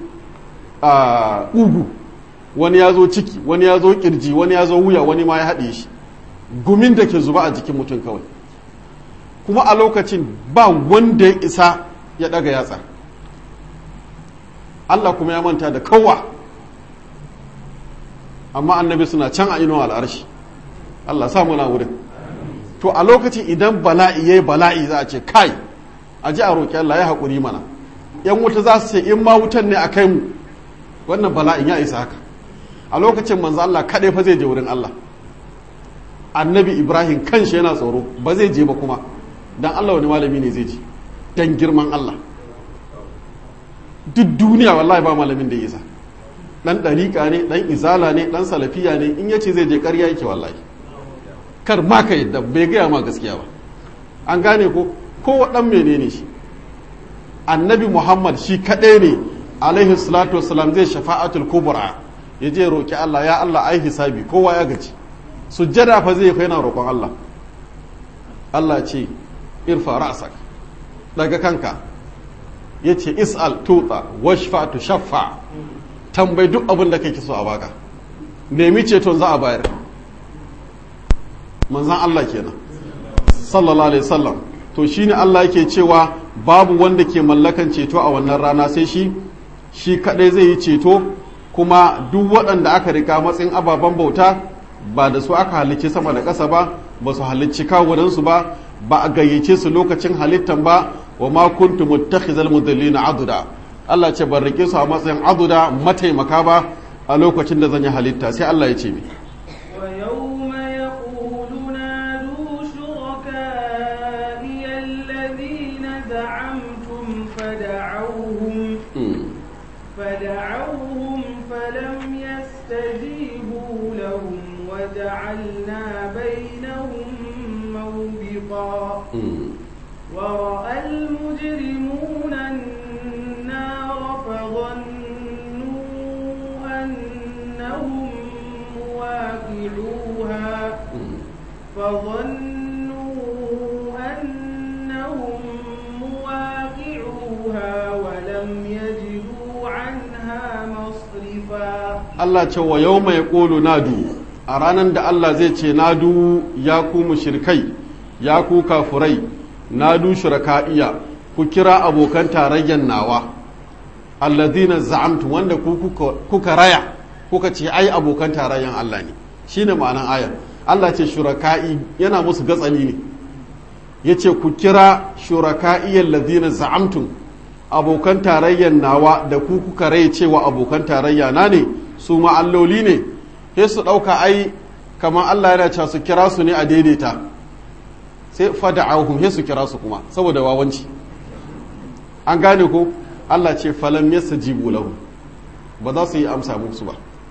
ugu wani ya zo ciki wani ya zo kirji wani ya zo wuya wani ma ya haɗe shi gumin da ke zuba a jikin mutum kawai kuma a lokacin ba wanda ya isa ya ɗaga yatsa Allah kuma ya manta da kowa amma annabi suna can a inuwa al'arshi Allah sa muna wurin to a lokacin idan bala'i yayi bala'i za a ce kai a ji a roƙi Allah ya haƙuri mana yan wuta za su ce in ma wutan ne a kai mu wannan bala'in ya isa haka a lokacin manzo Allah kaɗai fa zai je wurin Allah annabi Ibrahim kanshi yana tsoro ba zai je ba kuma dan Allah wani malami ne zai je dan girman Allah duk duniya wallahi ba malamin da ya isa dan ɗariƙa ne dan izala ne dan salafiya ne in yace zai je ƙarya yake wallahi kar ma ka yadda bai gaya ma gaskiya ba an gane ko ko dan menene shi annabi Muhammad shi kaɗai ne alaihi salatu wassalam zai shafa'atul kubra ya je roƙi Allah ya Allah ai hisabi kowa ya gaji sujjada fa zai faina roƙon Allah Allah ce irfa ra'sak daga kanka yace is'al tuta washfa tu shaffa tambayi duk abin da kake so a baka nemi ceton za a bayar manzan Allah kenan sallallahu alaihi wasallam to shine Allah yake cewa babu wanda ke mallakan ceto a wannan rana sai shi shi kadai zai yi ceto kuma duk waɗanda aka rika matsayin ababen bauta ba da su aka halicci sama da ƙasa ba ba su halicci kawunansu ba ba a gayyace su lokacin halittan ba wa ma kuntu muttakhizal mudallina aduda Allah ce ban rike su a matsayin aduda mataimaka ba a lokacin da zan yi halitta sai Allah ya ce mi ويوم يقول نادوا فدعوهم Mm. فدعوهم فلم يستجيبوا لهم وجعلنا بينهم موبقا Mm. ورأى المجرمون النار فظنوا أنهم مواقعوها Mm. فظنوا أنهم مواقعوها ولم يجدوا عنها مصرفا Allah ce wa yau mai ƙolu nadu a ranar da Allah zai ce nadu ya ku mushrikai ya ku kafurai nadu shuraka'iya ku kira abokan tarayyar nawa alladhina za'amtu wanda ku kuka, kuka raya kuka ce ai abokan tarayyar Allah ne shine ma'anan ayar Allah ce shuraka'i yana musu gatsali ne yace ku kira shuraka'iyyal ladina za'amtum abokan tarayyar nawa da ku kuka rai cewa abokan tarayya na ne su ma alloli ne sai su ɗauka ai kamar Allah yana cewa su kira su ne a daidaita sai fada'ahum sai su kira su kuma saboda wawanci an gane ko Allah ce falam yastajibu lahu ba za su yi amsa musu ba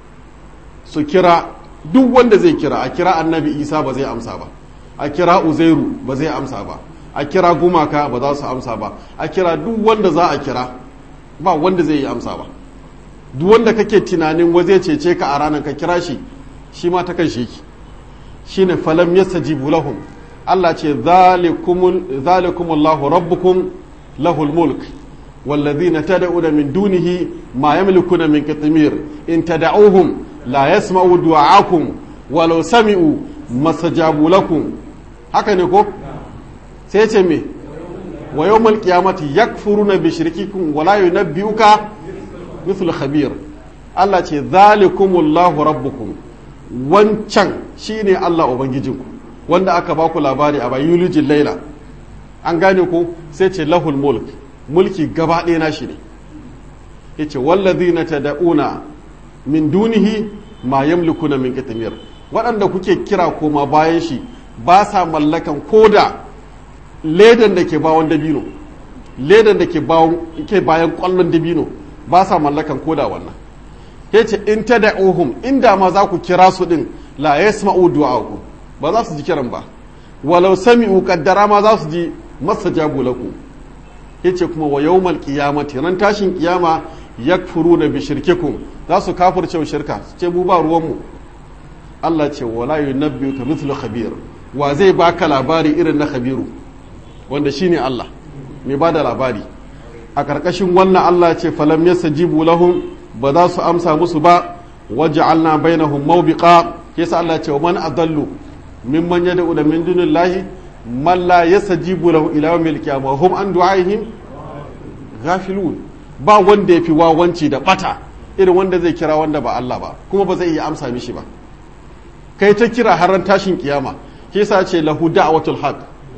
su kira duk wanda zai kira a kira annabi Isa ba zai amsa ba a kira Uzairu ba zai amsa ba a kira gumaka ba za su amsa ba a kira duk wanda za a kira ba wanda zai yi amsa ba duk wanda kake tunanin wa zai cece ka a ranar ka kira shi shi ma ta kan shi ki shine falam yastajibu lahum Allah ce zalikumul zalikumullahu rabbukum lahul mulk والذين تدعون من دونه ما يملكون من قطمير إن تدعوهم لا يسمعوا دعاءكم ولو سمعوا ما استجابوا لكم هكذا نقول sai ce me wa yawmal qiyamati yakfuruna bi shirkikum wa la yunabbi'uka mithlu khabir Allah ce zalikumullahu rabbukum wancan shine Allah ubangijinku wanda aka baku labari a bayulijin laila an gane ko sai ce lahul mulk mulki gaba ɗaya na shi ne yace wallazina tad'una min dunihi ma yamlikuna min qitmir waɗanda kuke kira koma bayan shi ba sa mallakan koda ledan da ke bawon dabino ledan da ke bayan kwallon dabino ba sa mallakan koda wannan ya ce in ta da'uhum inda ma za ku kira su din la yasma'u du'a'ukum ba za su ji kiran ba walau sami'u kaddara ma za su ji mastajabu lakum yace kuma wa yawmal qiyamati ran tashin kiyama yakfuruna bi shirkikum za su kafirce wa shirka su ce mu ba ruwan mu Allah ce wala yunabbiuka mithlu khabir wa zai baka labari irin na khabiru wanda shine Allah mai ba da labari a ƙarƙashin wannan Allah ce falam yastajibu lahum ba za su amsa musu ba waja'alna bainahum mawbiqa yasa Allah ce wa man adallu mimman yad'u da min dunillahi man la yastajibu lahu ila yawmil qiyamah hum an du'aihim ghafilun ba wanda yafi wawanci da bata irin wanda zai kira wanda ba Allah ba kuma ba zai iya amsa mishi ba kai ta kira har tashin kiyama yasa ce lahu da'watul haqq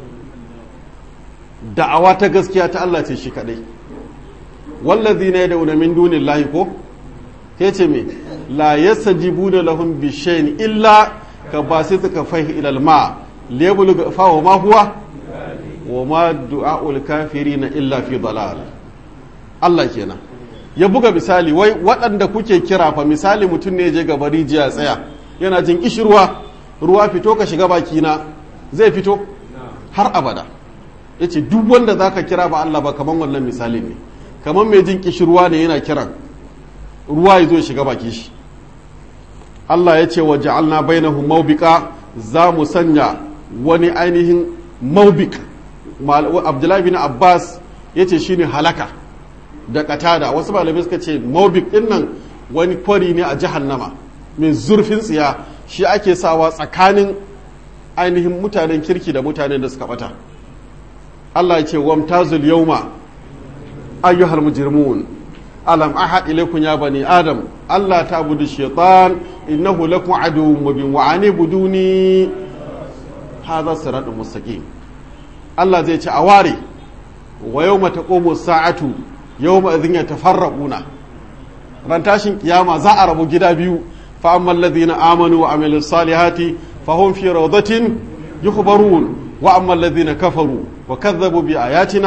da'awa ta gaskiya ta Allah ce shi kadai wallazi ne da min dunin lahi ko ya ce me la yastajibu da lahum bi shay'in illa ka basit ka fahi ila al-ma lebul fa wa ma huwa wa ma du'aul kafirin illa fi dalal Allah kenan ya buga misali wai waɗanda kuke kira fa misali mutum ne je gaba rijiya tsaya yana jin kishirwa ruwa fito ka shiga bakina zai fito har abada ya ce duk wanda za ka kira ba Allah ba kamar wannan misali ne kamar mai jin kishirwa ne yana kiran ruwa ya zo shiga baki shi Allah ya ce wa ja'alna bainahum mawbika za mu sanya wani ainihin mawbik Abdullahi bin Abbas ya ce shine halaka da katada wasu malamai suka ce mawbik din nan wani kwari ne a jahannama mai zurfin tsiya shi ake sawa tsakanin ainihin mutanen kirki da mutanen da suka bata Allah ya ce wamtazul yawma ayyuhal mujrimun alam ahad ilaykum ya bani adam Allah ta'budu shaytan innahu lakum aduwwun mubin wa anibuduni hadha siratun mustaqim Allah zai ce a ware wa yawma taqumu sa'atu yawma idhin yatafarraquna ran tashin kiyama za a rabu gida biyu fa ammal ladina amanu wa amilus salihati fahum fi rawdatin yukhbarun wa ammal ladina kafaru وكذبوا بآياتنا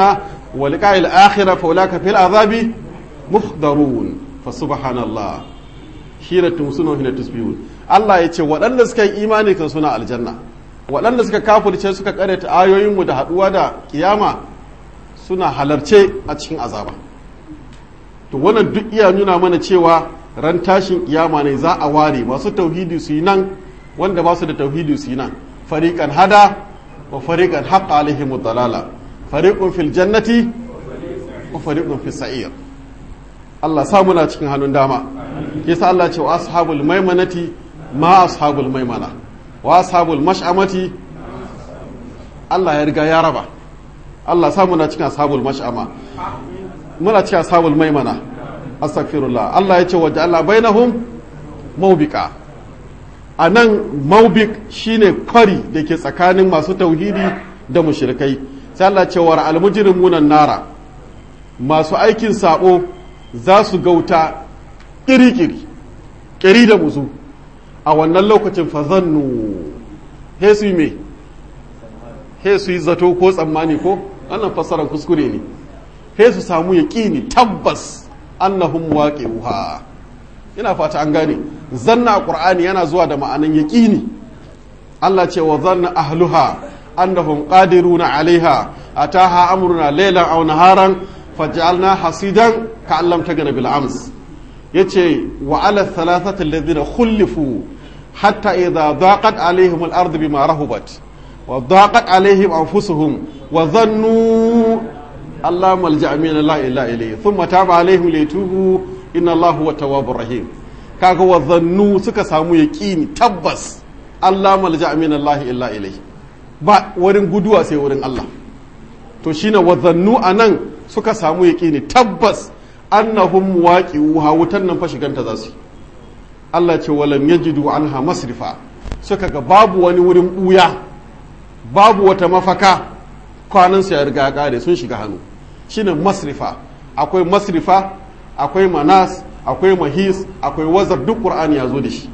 wa liqa'il akhirah fa ulaka fil azabi muhdarun fa subhanallah hina tumsuna hina tusbihun Allah ya ce waɗanda suka yi imani kan suna aljanna waɗanda suka kafirce suka karyata ayoyinmu da haɗuwa da kiyama suna halarce a cikin azaba to wannan duk iya nuna mana cewa ran tashin kiyama ne za a ware masu tauhidi su yi nan wanda ba su da tauhidi su yi nan fariqan hada wa fariqan haqqa alaihim dalala fariqun fil jannati wa fariqun fis sa'ir Allah sa muna cikin hannun dama yasa Allah ce wa ashabul maimanati ma ashabul maimana wa ashabul mash'amati Allah ya riga ya raba Allah sa muna cikin ashabul mash'ama muna cikin ashabul maimana astaghfirullah Allah ya ce wa ja'ala bainahum mawbika anan mawbik shine kwari da ke tsakanin masu tauhidi da mushrikai sai Allah ce wa al mujrimuna nara masu aikin sabo za su gauta kiri-kiri kiri da musu a wannan lokacin fazannu he su yi me he su yi zato ko tsammani ko wannan fassarar kuskure ne he su samu yaƙini tabbas annahum waqi'uha ina fata an gane zanna a qur'ani yana zuwa da ma'anan yaƙini Allah ce wa zanna ahluha annahum qadiruna alaiha ataha amruna laylan aw naharan faj'alna hasidan ka'allam tagana bil ams yace wa ala thalathati alladhina khulifu hatta idha daqat alaihim al-ard bima rahubat wa daqat alaihim anfusuhum wa dhannu Allah malja'a min Allah illa ilayhi thumma taba alaihim litubu inna Allah huwa tawwabur rahim kaga wa dhannu suka samu yaqini tabbas Allah malja'a min Allah illa ilayhi ba wurin guduwa sai wurin Allah to shine wa dhannu anan suka samu yaqini tabbas annahum waqi'uha wutan nan fa shiganta za su Allah ce walam yajidu anha masrifa suka ga babu wani wurin buya babu wata mafaka kwanan su ya riga kare sun shiga hannu shine masrifa akwai masrifa akwai manas akwai mahis akwai wazar duk qur'ani ya zo da shi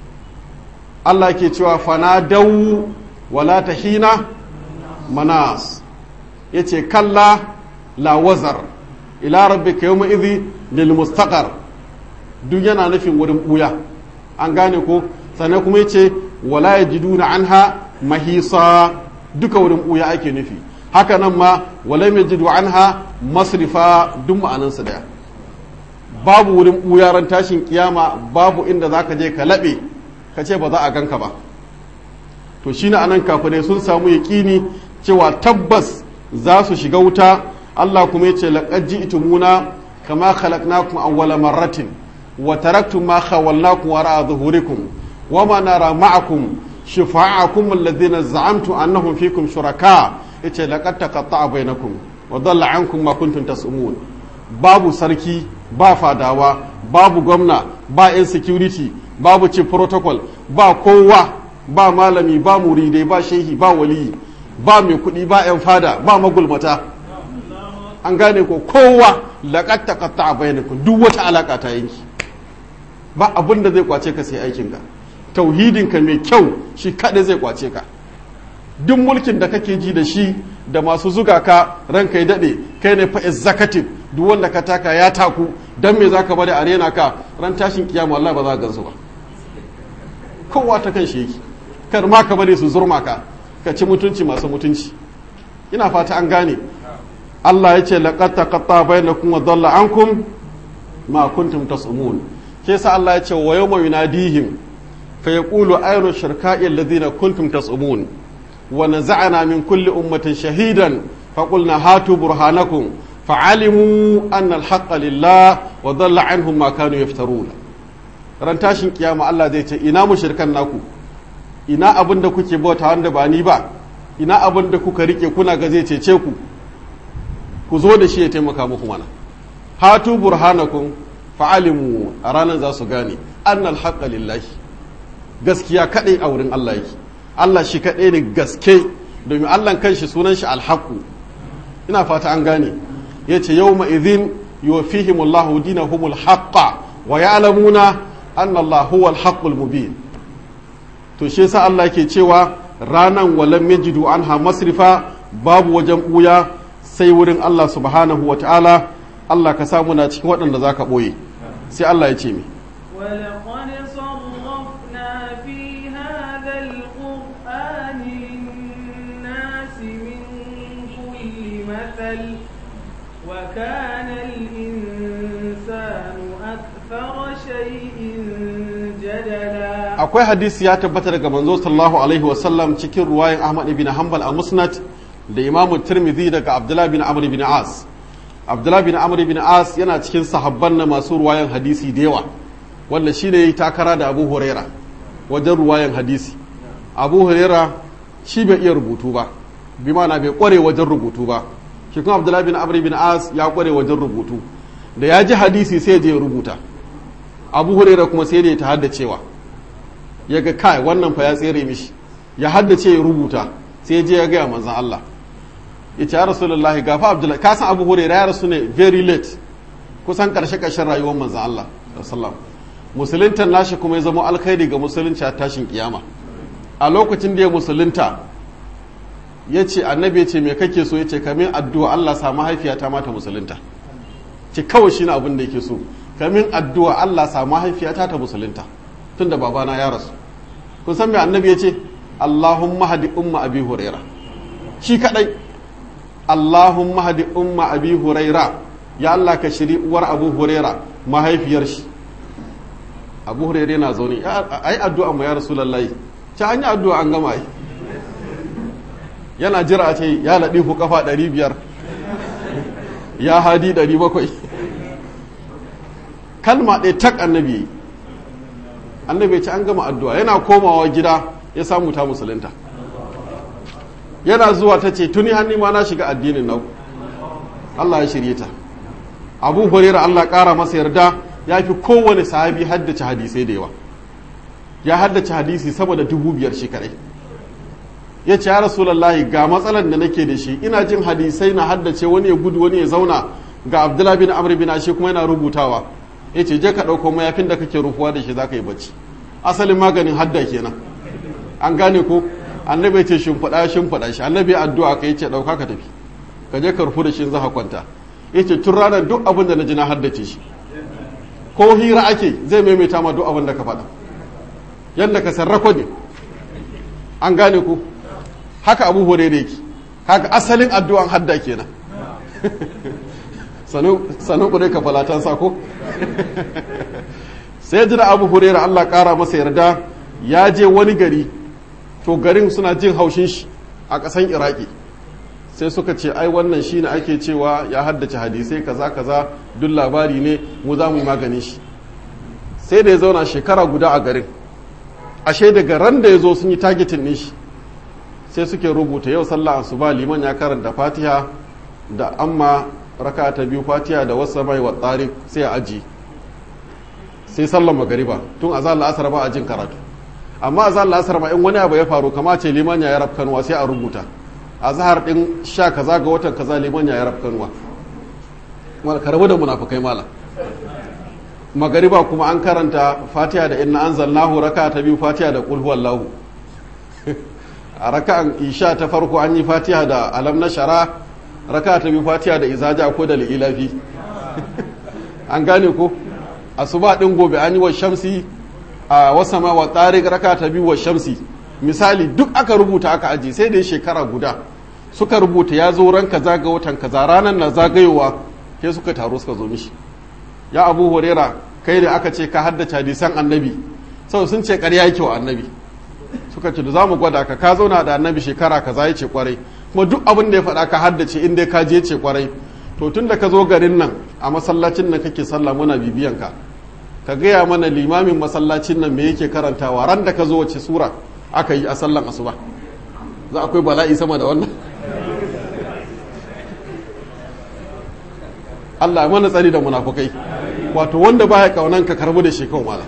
Allah ke cewa fanadau wala tahina manas yace kalla la wazar ila rabbika yawma idhi lil mustaqar duk yana nufin wurin buya an gane ko sannan kuma yace wala yajiduna anha mahisa duka wurin buya ake nufi haka nan ma wala yajidu anha masrifa duk ma'anan su daya babu wurin buya ran tashin kiyama babu inda zaka je ka labe ka ce ba za a ganka ba to shine anan kafirai sun samu yaƙini cewa tabbas za su shiga wuta Allah kuma ya ce laqad ji'tumuna kama khalaqnakum awwala marratin wa taraktum ma khawalnakum wara'a zuhurikum wa ma nara ma'akum shufa'akum alladhina za'amtum annahum fikum shuraka yace laqad taqatta'a bainakum wa dhalla 'ankum ma kuntum tas'umun babu sarki ba fadawa babu gwamna ba yan security babu chief protocol ba kowa ba malami ba muridai ba shehi ba waliyi ba mai kuɗi ba 'yan fada ba magulmata an gane ko kowa laƙat ta ƙatta a bayanakun duk wata alaƙa ta yanki ba abin da zai kwace ka sai aikinka tauhidinka mai kyau shi kaɗai zai kwace ka duk mulkin da kake ji da shi da masu zuga ka ranka ya daɗe kai ne fa executive duk wanda ka taka ya taku don me za ka bari a rena ka ran tashin kiyama Allah ba za ka gansu ba kowa ta kan shi yake kar ma ka bari su zurma ka ka ci mutunci masu mutunci ina fata an gane Allah ya ce laqad taqatta bainakum wa dhalla ankum ma kuntum tas'umun ke sa Allah ya ce wa yawma yunadihim fa yaqulu ayna shirka'i alladhina kuntum tas'umun wa naza'na min kulli ummatin shahidan fa qulna hatu burhanakum fa'alimu anna al-haqqa lillah wa dhalla anhum ma kanu yaftarun ran tashin kiyama Allah zai ce ina mushrikan naku ina abin da kuke bauta wanda ba ni ba ina abin da kuka rike kuna ga zai cece ku ku zo da shi ya taimaka muku mana hatu burhanakum fa'alimu a ranar za su gane annal haqqa lillahi gaskiya kadai a wurin Allah yake Allah shi kadai ne gaske domin Allah kanshi sunan shi alhaqu ina fata an gane yace yawma idhin yuwaffihimullahu dinahumul haqqa wa ya'lamuna anna Allah huwal haqqul mubin to shi yasa Allah ke cewa ranan walam yajidu anha masrifa babu wajen buya sai wurin Allah subhanahu wa ta'ala Allah ka samu na cikin waɗanda za ka ɓoye sai Allah ya ce mi ولقد صرفنا في هذا القرآن للناس من كل مثل وكان الإنسان أكثر شيء جدلا akwai hadisi ya tabbata daga manzo sallallahu alaihi wasallam cikin ruwayan Ahmad ibn Hanbal a Musnad da Imam Tirmidhi daga Abdullah bin Amr ibn As Abdullah bin Amr ibn As yana cikin sahabban na masu ruwayan hadisi da yawa wanda shine yayi takara da Abu Huraira wajen ruwayan hadisi Abu Huraira shi bai iya rubutu ba bi ma'ana bai kware wajen rubutu ba shi kuma Abdullah bin Amr ibn As ya kware wajen rubutu da ya ji hadisi sai ya je ya rubuta Abu Huraira kuma sai da ya ta haddacewa ya ga kai wannan fa ya tsere mishi ya haddace ya rubuta sai ya je ya gaya manzan Allah ya ce ya rasulullah gafa abdullahi ka san abu hurairah ya rasu ne very late kusan karshe karshen rayuwar manzan Allah sallallahu musuluntan nashi kuma ya zama alkhairi ga musulunci a tashin kiyama a lokacin da ya musulunta ya ce annabi ya ce me kake so ya ce kamin addu'a Allah sa mahaifiyata mata musulunta ce kawai shi abin da yake so kamin addu'a Allah sa mahaifiyata ta musulunta tunda babana ya rasu kun san me annabi ya ce Allahumma hadi umma abi huraira shi kadai Allahumma hadi umma abi huraira ya Allah ka shiri uwar abu huraira mahaifiyar shi abu huraira yana zaune ai addu'a mu ya rasulullahi ta an yi addu'a an gama yi yana jira a ce ya laɗifu kafa 500 ya hadi 700 kalma ɗaya tak annabi annabi ya ce an gama addu'a yana komawa gida ya samu ta musulunta yana zuwa ta ce tuni hannu ma na shiga addinin nau Allah ya shirye ta abu hurera Allah ƙara masa yarda ya fi kowane sahabi haddace hadisai da yawa ya haddace hadisi sama da dubu biyar shi kaɗai ya ce ya rasulallahi ga matsalar da nake da shi ina jin hadisai na haddace wani ya gudu wani ya zauna ga abdullahi bin amr bin ashe kuma yana rubutawa ya ce je ka ɗauko mayafin da kake rufuwa da shi za ka yi bacci asalin maganin hadda kenan an gane ko annabi ce shimfiɗa shimfiɗa shi annabi addu'a ka ce ɗauka ka tafi ka je ka rufu da shi za ka kwanta ya ce tun ranar duk abin da na ji na haddace shi ko hira ake zai maimaita ma duk abin da ka faɗa yadda ka sarrafa ne an gane ku haka abu hore da yake haka asalin addu'an hadda kenan sanu kudai ka falatan sako sai jira abu hurera Allah kara masa yarda ya je wani gari to garin suna jin haushin shi a ƙasan iraki sai suka ce ai wannan shi ne ake cewa ya haddace hadisai kaza kaza duk labari ne mu za mu yi maganin shi sai da ya zauna shekara guda a garin ashe daga ran da ya zo sun yi targetin ne shi sai suke rubuta yau sallah asuba liman ya karanta fatiha da amma raka ta biyu fatiha da wasu mai wa tsari sai a aji sai sallan magariba tun a zalla asar ba a jin karatu amma a zalla asar ma in wani abu ya faru kama ce liman ya yarab kanuwa sai a rubuta a zahar din sha kaza ga watan kaza liman ya yarab kanuwa wal karabu da munafikai mala magariba kuma an karanta fatiha da inna anzalnahu raka ta biyu fatiha da qul huwallahu a raka'an isha ta farko an yi fatiha da alam na shara raka ta biyu fatiha da izaja ko da li'ilafi an gane ko asuba din gobe an yi wa shamsi a wasama wa tariq raka ta biyu wa shamsi misali duk aka rubuta aka aji sai da shekara guda suka rubuta ya zo ran kaza ga watan kaza ranar na zagayowa sai suka taro suka zo mishi ya abu huraira kai da aka ce ka haddace hadisan annabi sau sun ce ƙarya yake wa annabi suka ce da za mu gwada ka ka zauna da annabi shekara kaza ya ce kwarai kuma duk abin da ya faɗa ka haddace in dai ka je ce kwarai to tun da ka zo garin nan a masallacin nan kake sallah muna bibiyan ka ka gaya mana limamin masallacin nan me yake karantawa ran da ka zo wace sura aka yi a sallan asuba za akwai bala'i sama da wannan Allah mana tsari da munafukai wato wanda baya kaunan ka karbu da shekau mala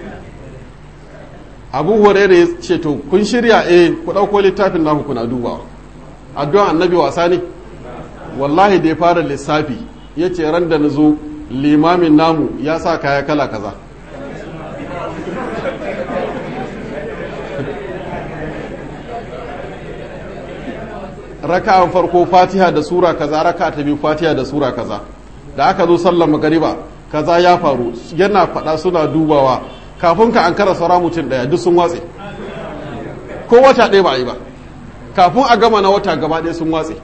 abu hurairah ya ce to kun shirya eh ku ɗauko littafin naku kuna dubawa addu'an annabi wasa ne wallahi da ya fara lissafi ya ce ran da na zo limamin namu ya sa kaya kala kaza raka'an farko fatiha da sura kaza raka'a ta biyu fatiha da sura kaza da aka zo sallar magariba kaza ya faru yana faɗa suna dubawa kafin ka an kara saura mutum ɗaya duk sun watse ko wata ɗaya ba a yi ba kafin a gama na wata gaba ɗaya sun watse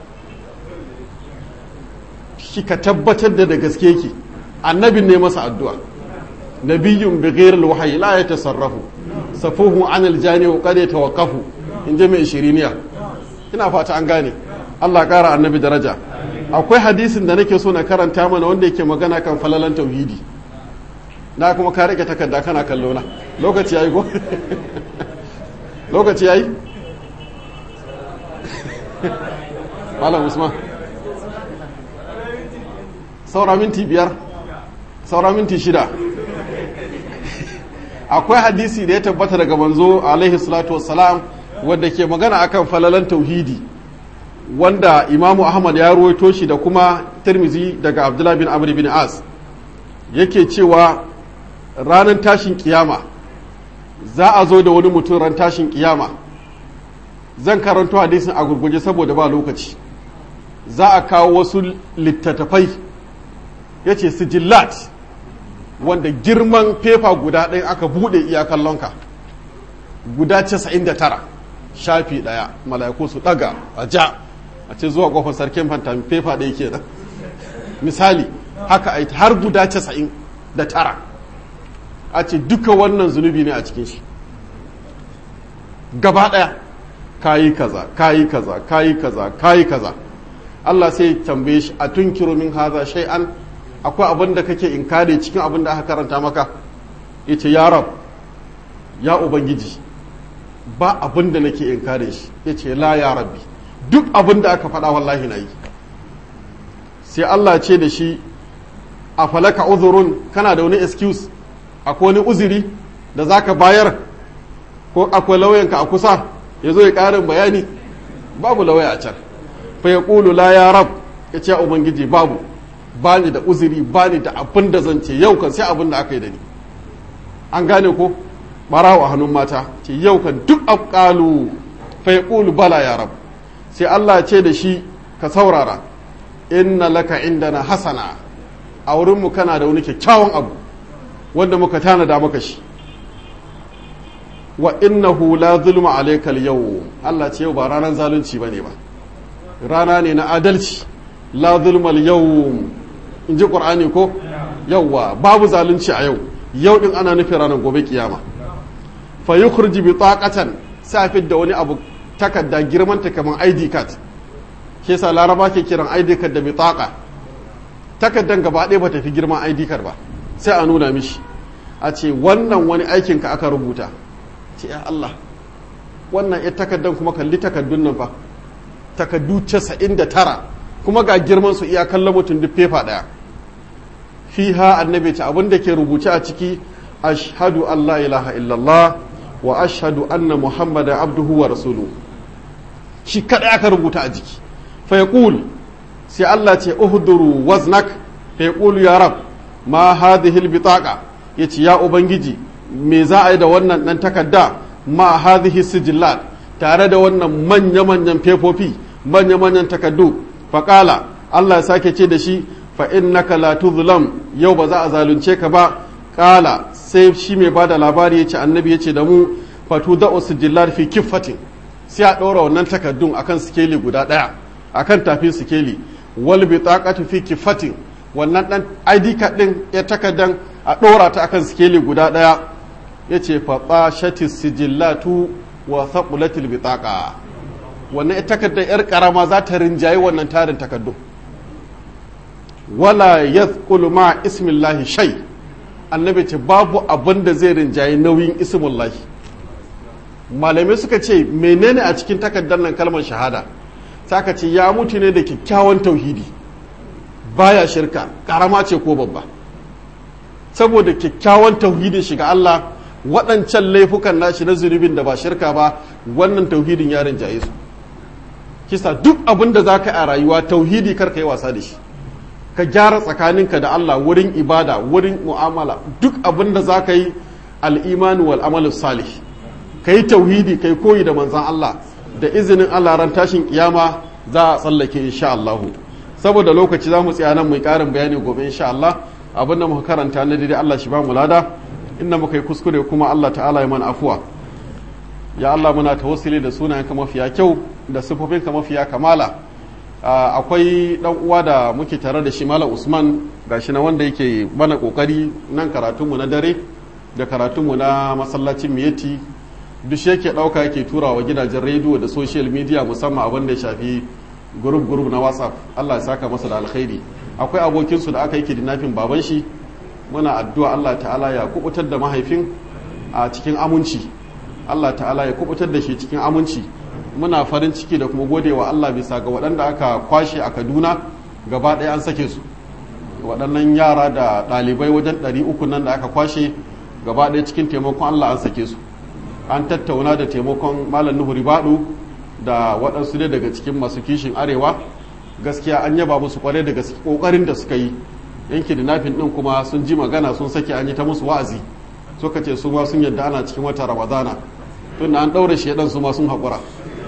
shi ka tabbatar da da gaske ki annabin ne masa addu'a nabiyyun bi ghairil wahyi la yatasarrafu safuhu anil jani wa qad yatawaqqafu in ji mai shiriniya ina fata an gane Allah ƙara annabi daraja akwai hadisin da nake so na karanta mana wanda yake magana kan falalan tauhidi na kuma ka rike takarda kana kallo na lokaci yayi ko lokaci yayi Malam Usman saura minti biyar saura minti shida akwai hadisi da ya tabbata daga manzo alaihi salatu wassalam wadda ke magana akan falalan tauhidi wanda imamu ahmad ya ruwaito shi da kuma tirmizi daga abdullahi bin amr bin as yake cewa ranar tashin kiyama za a zo da wani mutum ran tashin kiyama zan karanto hadisin a gurguje saboda ba lokaci za a kawo wasu littattafai ya ce sijillat wanda girman fefa guda ɗaya aka buɗe iyakan lonka guda 99 shafi ɗaya mala'iku su ɗaga a ja a ce zuwa ƙofar sarkin fantami fefa ɗaya ke da misali haka a har guda 99 a ce duka wannan zunubi ne a cikin shi gaba ɗaya kayi kaza kayi kaza kayi kaza kayi kaza Allah sai tambaye shi a tunkiru min haza shay'an akwai abin da kake inkari cikin abin da aka karanta maka yace ya rab ya ubangiji ba abin da nake inkare shi yace la ya rabbi duk abin da aka faɗa wallahi na yi sai Allah ce da shi a falaka uzurun kana da wani excuse akwai wani uzuri da zaka bayar ko akwai lauyanka a kusa ya zo ya ƙarin bayani babu lauya a can fa ya ƙulu la ya rab ya ce ubangiji babu ba ni da uzuri ba ni da abin da zan ce yau kan sai abin da aka yi da ni an gane ko barawa a hannun mata ce yau kan duk afƙalu fa ya ƙulu bala ya rab sai Allah ce da shi ka saurara inna laka indana hasana a wurinmu kana da wani kyakkyawan abu wanda muka tanada maka shi wa innahu la zulma alayka al-yawm Allah ce yau ba ranar zalunci bane ba rana ne na adalci la zulma al-yawm in ji qur'ani ko yawwa babu zalunci a yau yau din ana nufin ranar gobe kiyama fa yukhrij bi taqatan safid da wani abu takarda girman ta kaman ID card ke sa laraba ke kiran ID card da bitaqa takardan gaba ɗaya ba ta fi girman ID card ba sai a nuna mishi a ce wannan wani aikinka aka rubuta ce ya Allah wannan ya takaddan kuma kalli takaddun nan fa takaddu casa'in da tara kuma ga girman su iya kallon mutum duk fefa ɗaya fiha annabi ta abin da ke rubuce a ciki ashhadu an la ilaha illallah wa ashhadu anna muhammadan abduhu wa rasuluhu shi kada aka rubuta a jiki fa yaqul sai Allah ce uhduru waznak fa yaqulu ya rab ma hadhihi albitaqa yace ya ubangiji me za a yi da wannan ɗan takarda ma hadhihi sijillat tare da wannan manya-manyan fefofi manya-manyan takardu faƙala Allah ya sake ce da shi fa innaka la tuzlam yau ba za a zalunce ka ba ƙala sai shi mai ba da labari ya ce annabi ya ce da mu fatu da'u sijillat fi kiffatin sai a ɗora wannan takardun akan sikeli guda ɗaya akan tafin sikeli wal bitaqatu fi kiffatin wannan ɗan ID card ɗin ya takardan a ɗora ta akan sikeli guda ɗaya ya ce faɓa shatis sijillatu wa saƙulatil bitaƙa wannan takardar 'yar ƙarama za ta rinjaye wannan tarin takardu wala ya ma ismillahi shai annabi ce babu abin da zai rinjaye nauyin ismullahi malamai suka ce menene a cikin takardar nan kalmar shahada saka ce ya mutu ne da kyakkyawan tauhidi baya shirka ƙarama ce ko babba saboda kyakkyawan tauhidin shiga Allah waɗancan laifukan nashi na zunubin da ba shirka ba wannan tauhidin ya rinjaye su kisa duk abin da za ka a rayuwa tauhidi kar ka yi wasa da shi ka gyara tsakaninka da Allah wurin ibada wurin mu'amala duk abin da za ka yi al'imani wal amalu salih ka yi tauhidi ka yi koyi da manzan Allah da izinin Allah ran tashin kiyama za a tsallake insha Allah saboda lokaci za mu tsaya nan mu karin bayani gobe insha Allah abin da muka karanta na daidai Allah shi ba mu lada inda muka yi kuskure kuma Allah ta'ala ya mana afuwa ya Allah muna tawassuli da sunayenka mafiya kyau da sifofinka mafiya kamala akwai dan uwa da muke tare da shi Malam Usman gashi na wanda yake mana kokari nan karatunmu na dare da karatunmu na masallacin Miyeti duk shi yake dauka yake tura wa gidajen rediyo da social media musamman abin da ya shafi group group na WhatsApp Allah ya saka masa da alkhairi akwai abokinsu da aka yi kidnapping baban shi muna addu'a Allah ta'ala ya kubutar da mahaifin a cikin aminci Allah ta'ala ya kubutar da shi cikin aminci muna farin ciki da kuma gode wa Allah bisa ga waɗanda aka kwashe a Kaduna gaba ɗaya an sake su waɗannan yara da ɗalibai wajen ɗari uku nan da aka kwashe gaba ɗaya cikin taimakon Allah an sake su an tattauna da taimakon Malam Nuhu Ribadu da waɗansu ne daga cikin masu kishin arewa gaskiya an yaba musu kwarai da gaske ƙoƙarin da suka yi yanki da nafin ɗin kuma sun ji magana sun sake an yi ta musu wa'azi suka ce su ma sun yadda ana cikin wata ramadana tun da an ɗaure shaidan su ma sun haƙura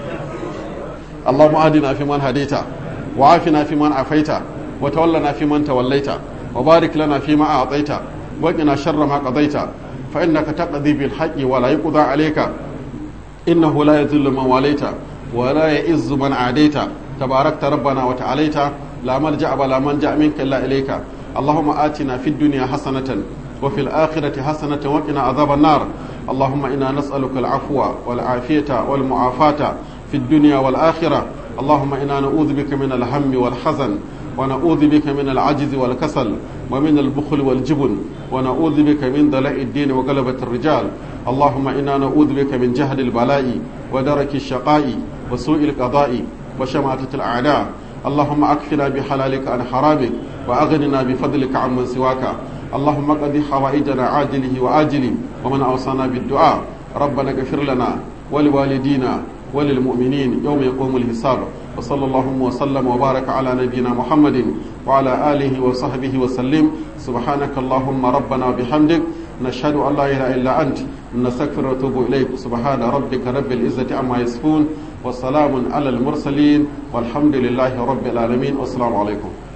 Allahumma adina fi man hadaita wa afina fi man afaita wa tawallana fi man tawallaita wa barik lana fi ma a'taita wa qina sharra ma qadaita fa innaka taqdi bil haqqi wa la yuqda alayka innahu la yadhillu man walaita wa la ya'izzu man adaita tabarakta rabbana wa ta'alaita la malja'a wa la manja minka illa ilayka اللهم آتنا في الدنيا حسنة وفي الآخرة حسنة وقنا عذاب النار اللهم إنا نسألك العفو والعافية والمعافاة في الدنيا والآخرة اللهم إنا نعوذ بك من الهم والحزن ونعوذ بك من العجز والكسل ومن البخل والجبن ونعوذ بك من دلاء الدين وغلبة الرجال اللهم إنا نعوذ بك من جهل البلاء ودرك الشقاء وسوء القضاء وشماتة الأعداء اللهم أكفنا بحلالك عن حرامك وأغننا بفضلك عمن سواك اللهم قد حوائجنا عاجله وآجله ومن أوصانا بالدعاء ربنا اغفر لنا ولوالدينا وللمؤمنين يوم يقوم الحساب وصلى الله وسلم وبارك على نبينا محمد وعلى آله وصحبه وسلم سبحانك اللهم ربنا وبحمدك نشهد أن لا إله إلا أنت نستغفر ونتوب إليك سبحان ربك رب العزة عما يصفون وسلام على المرسلين والحمد لله رب العالمين والسلام عليكم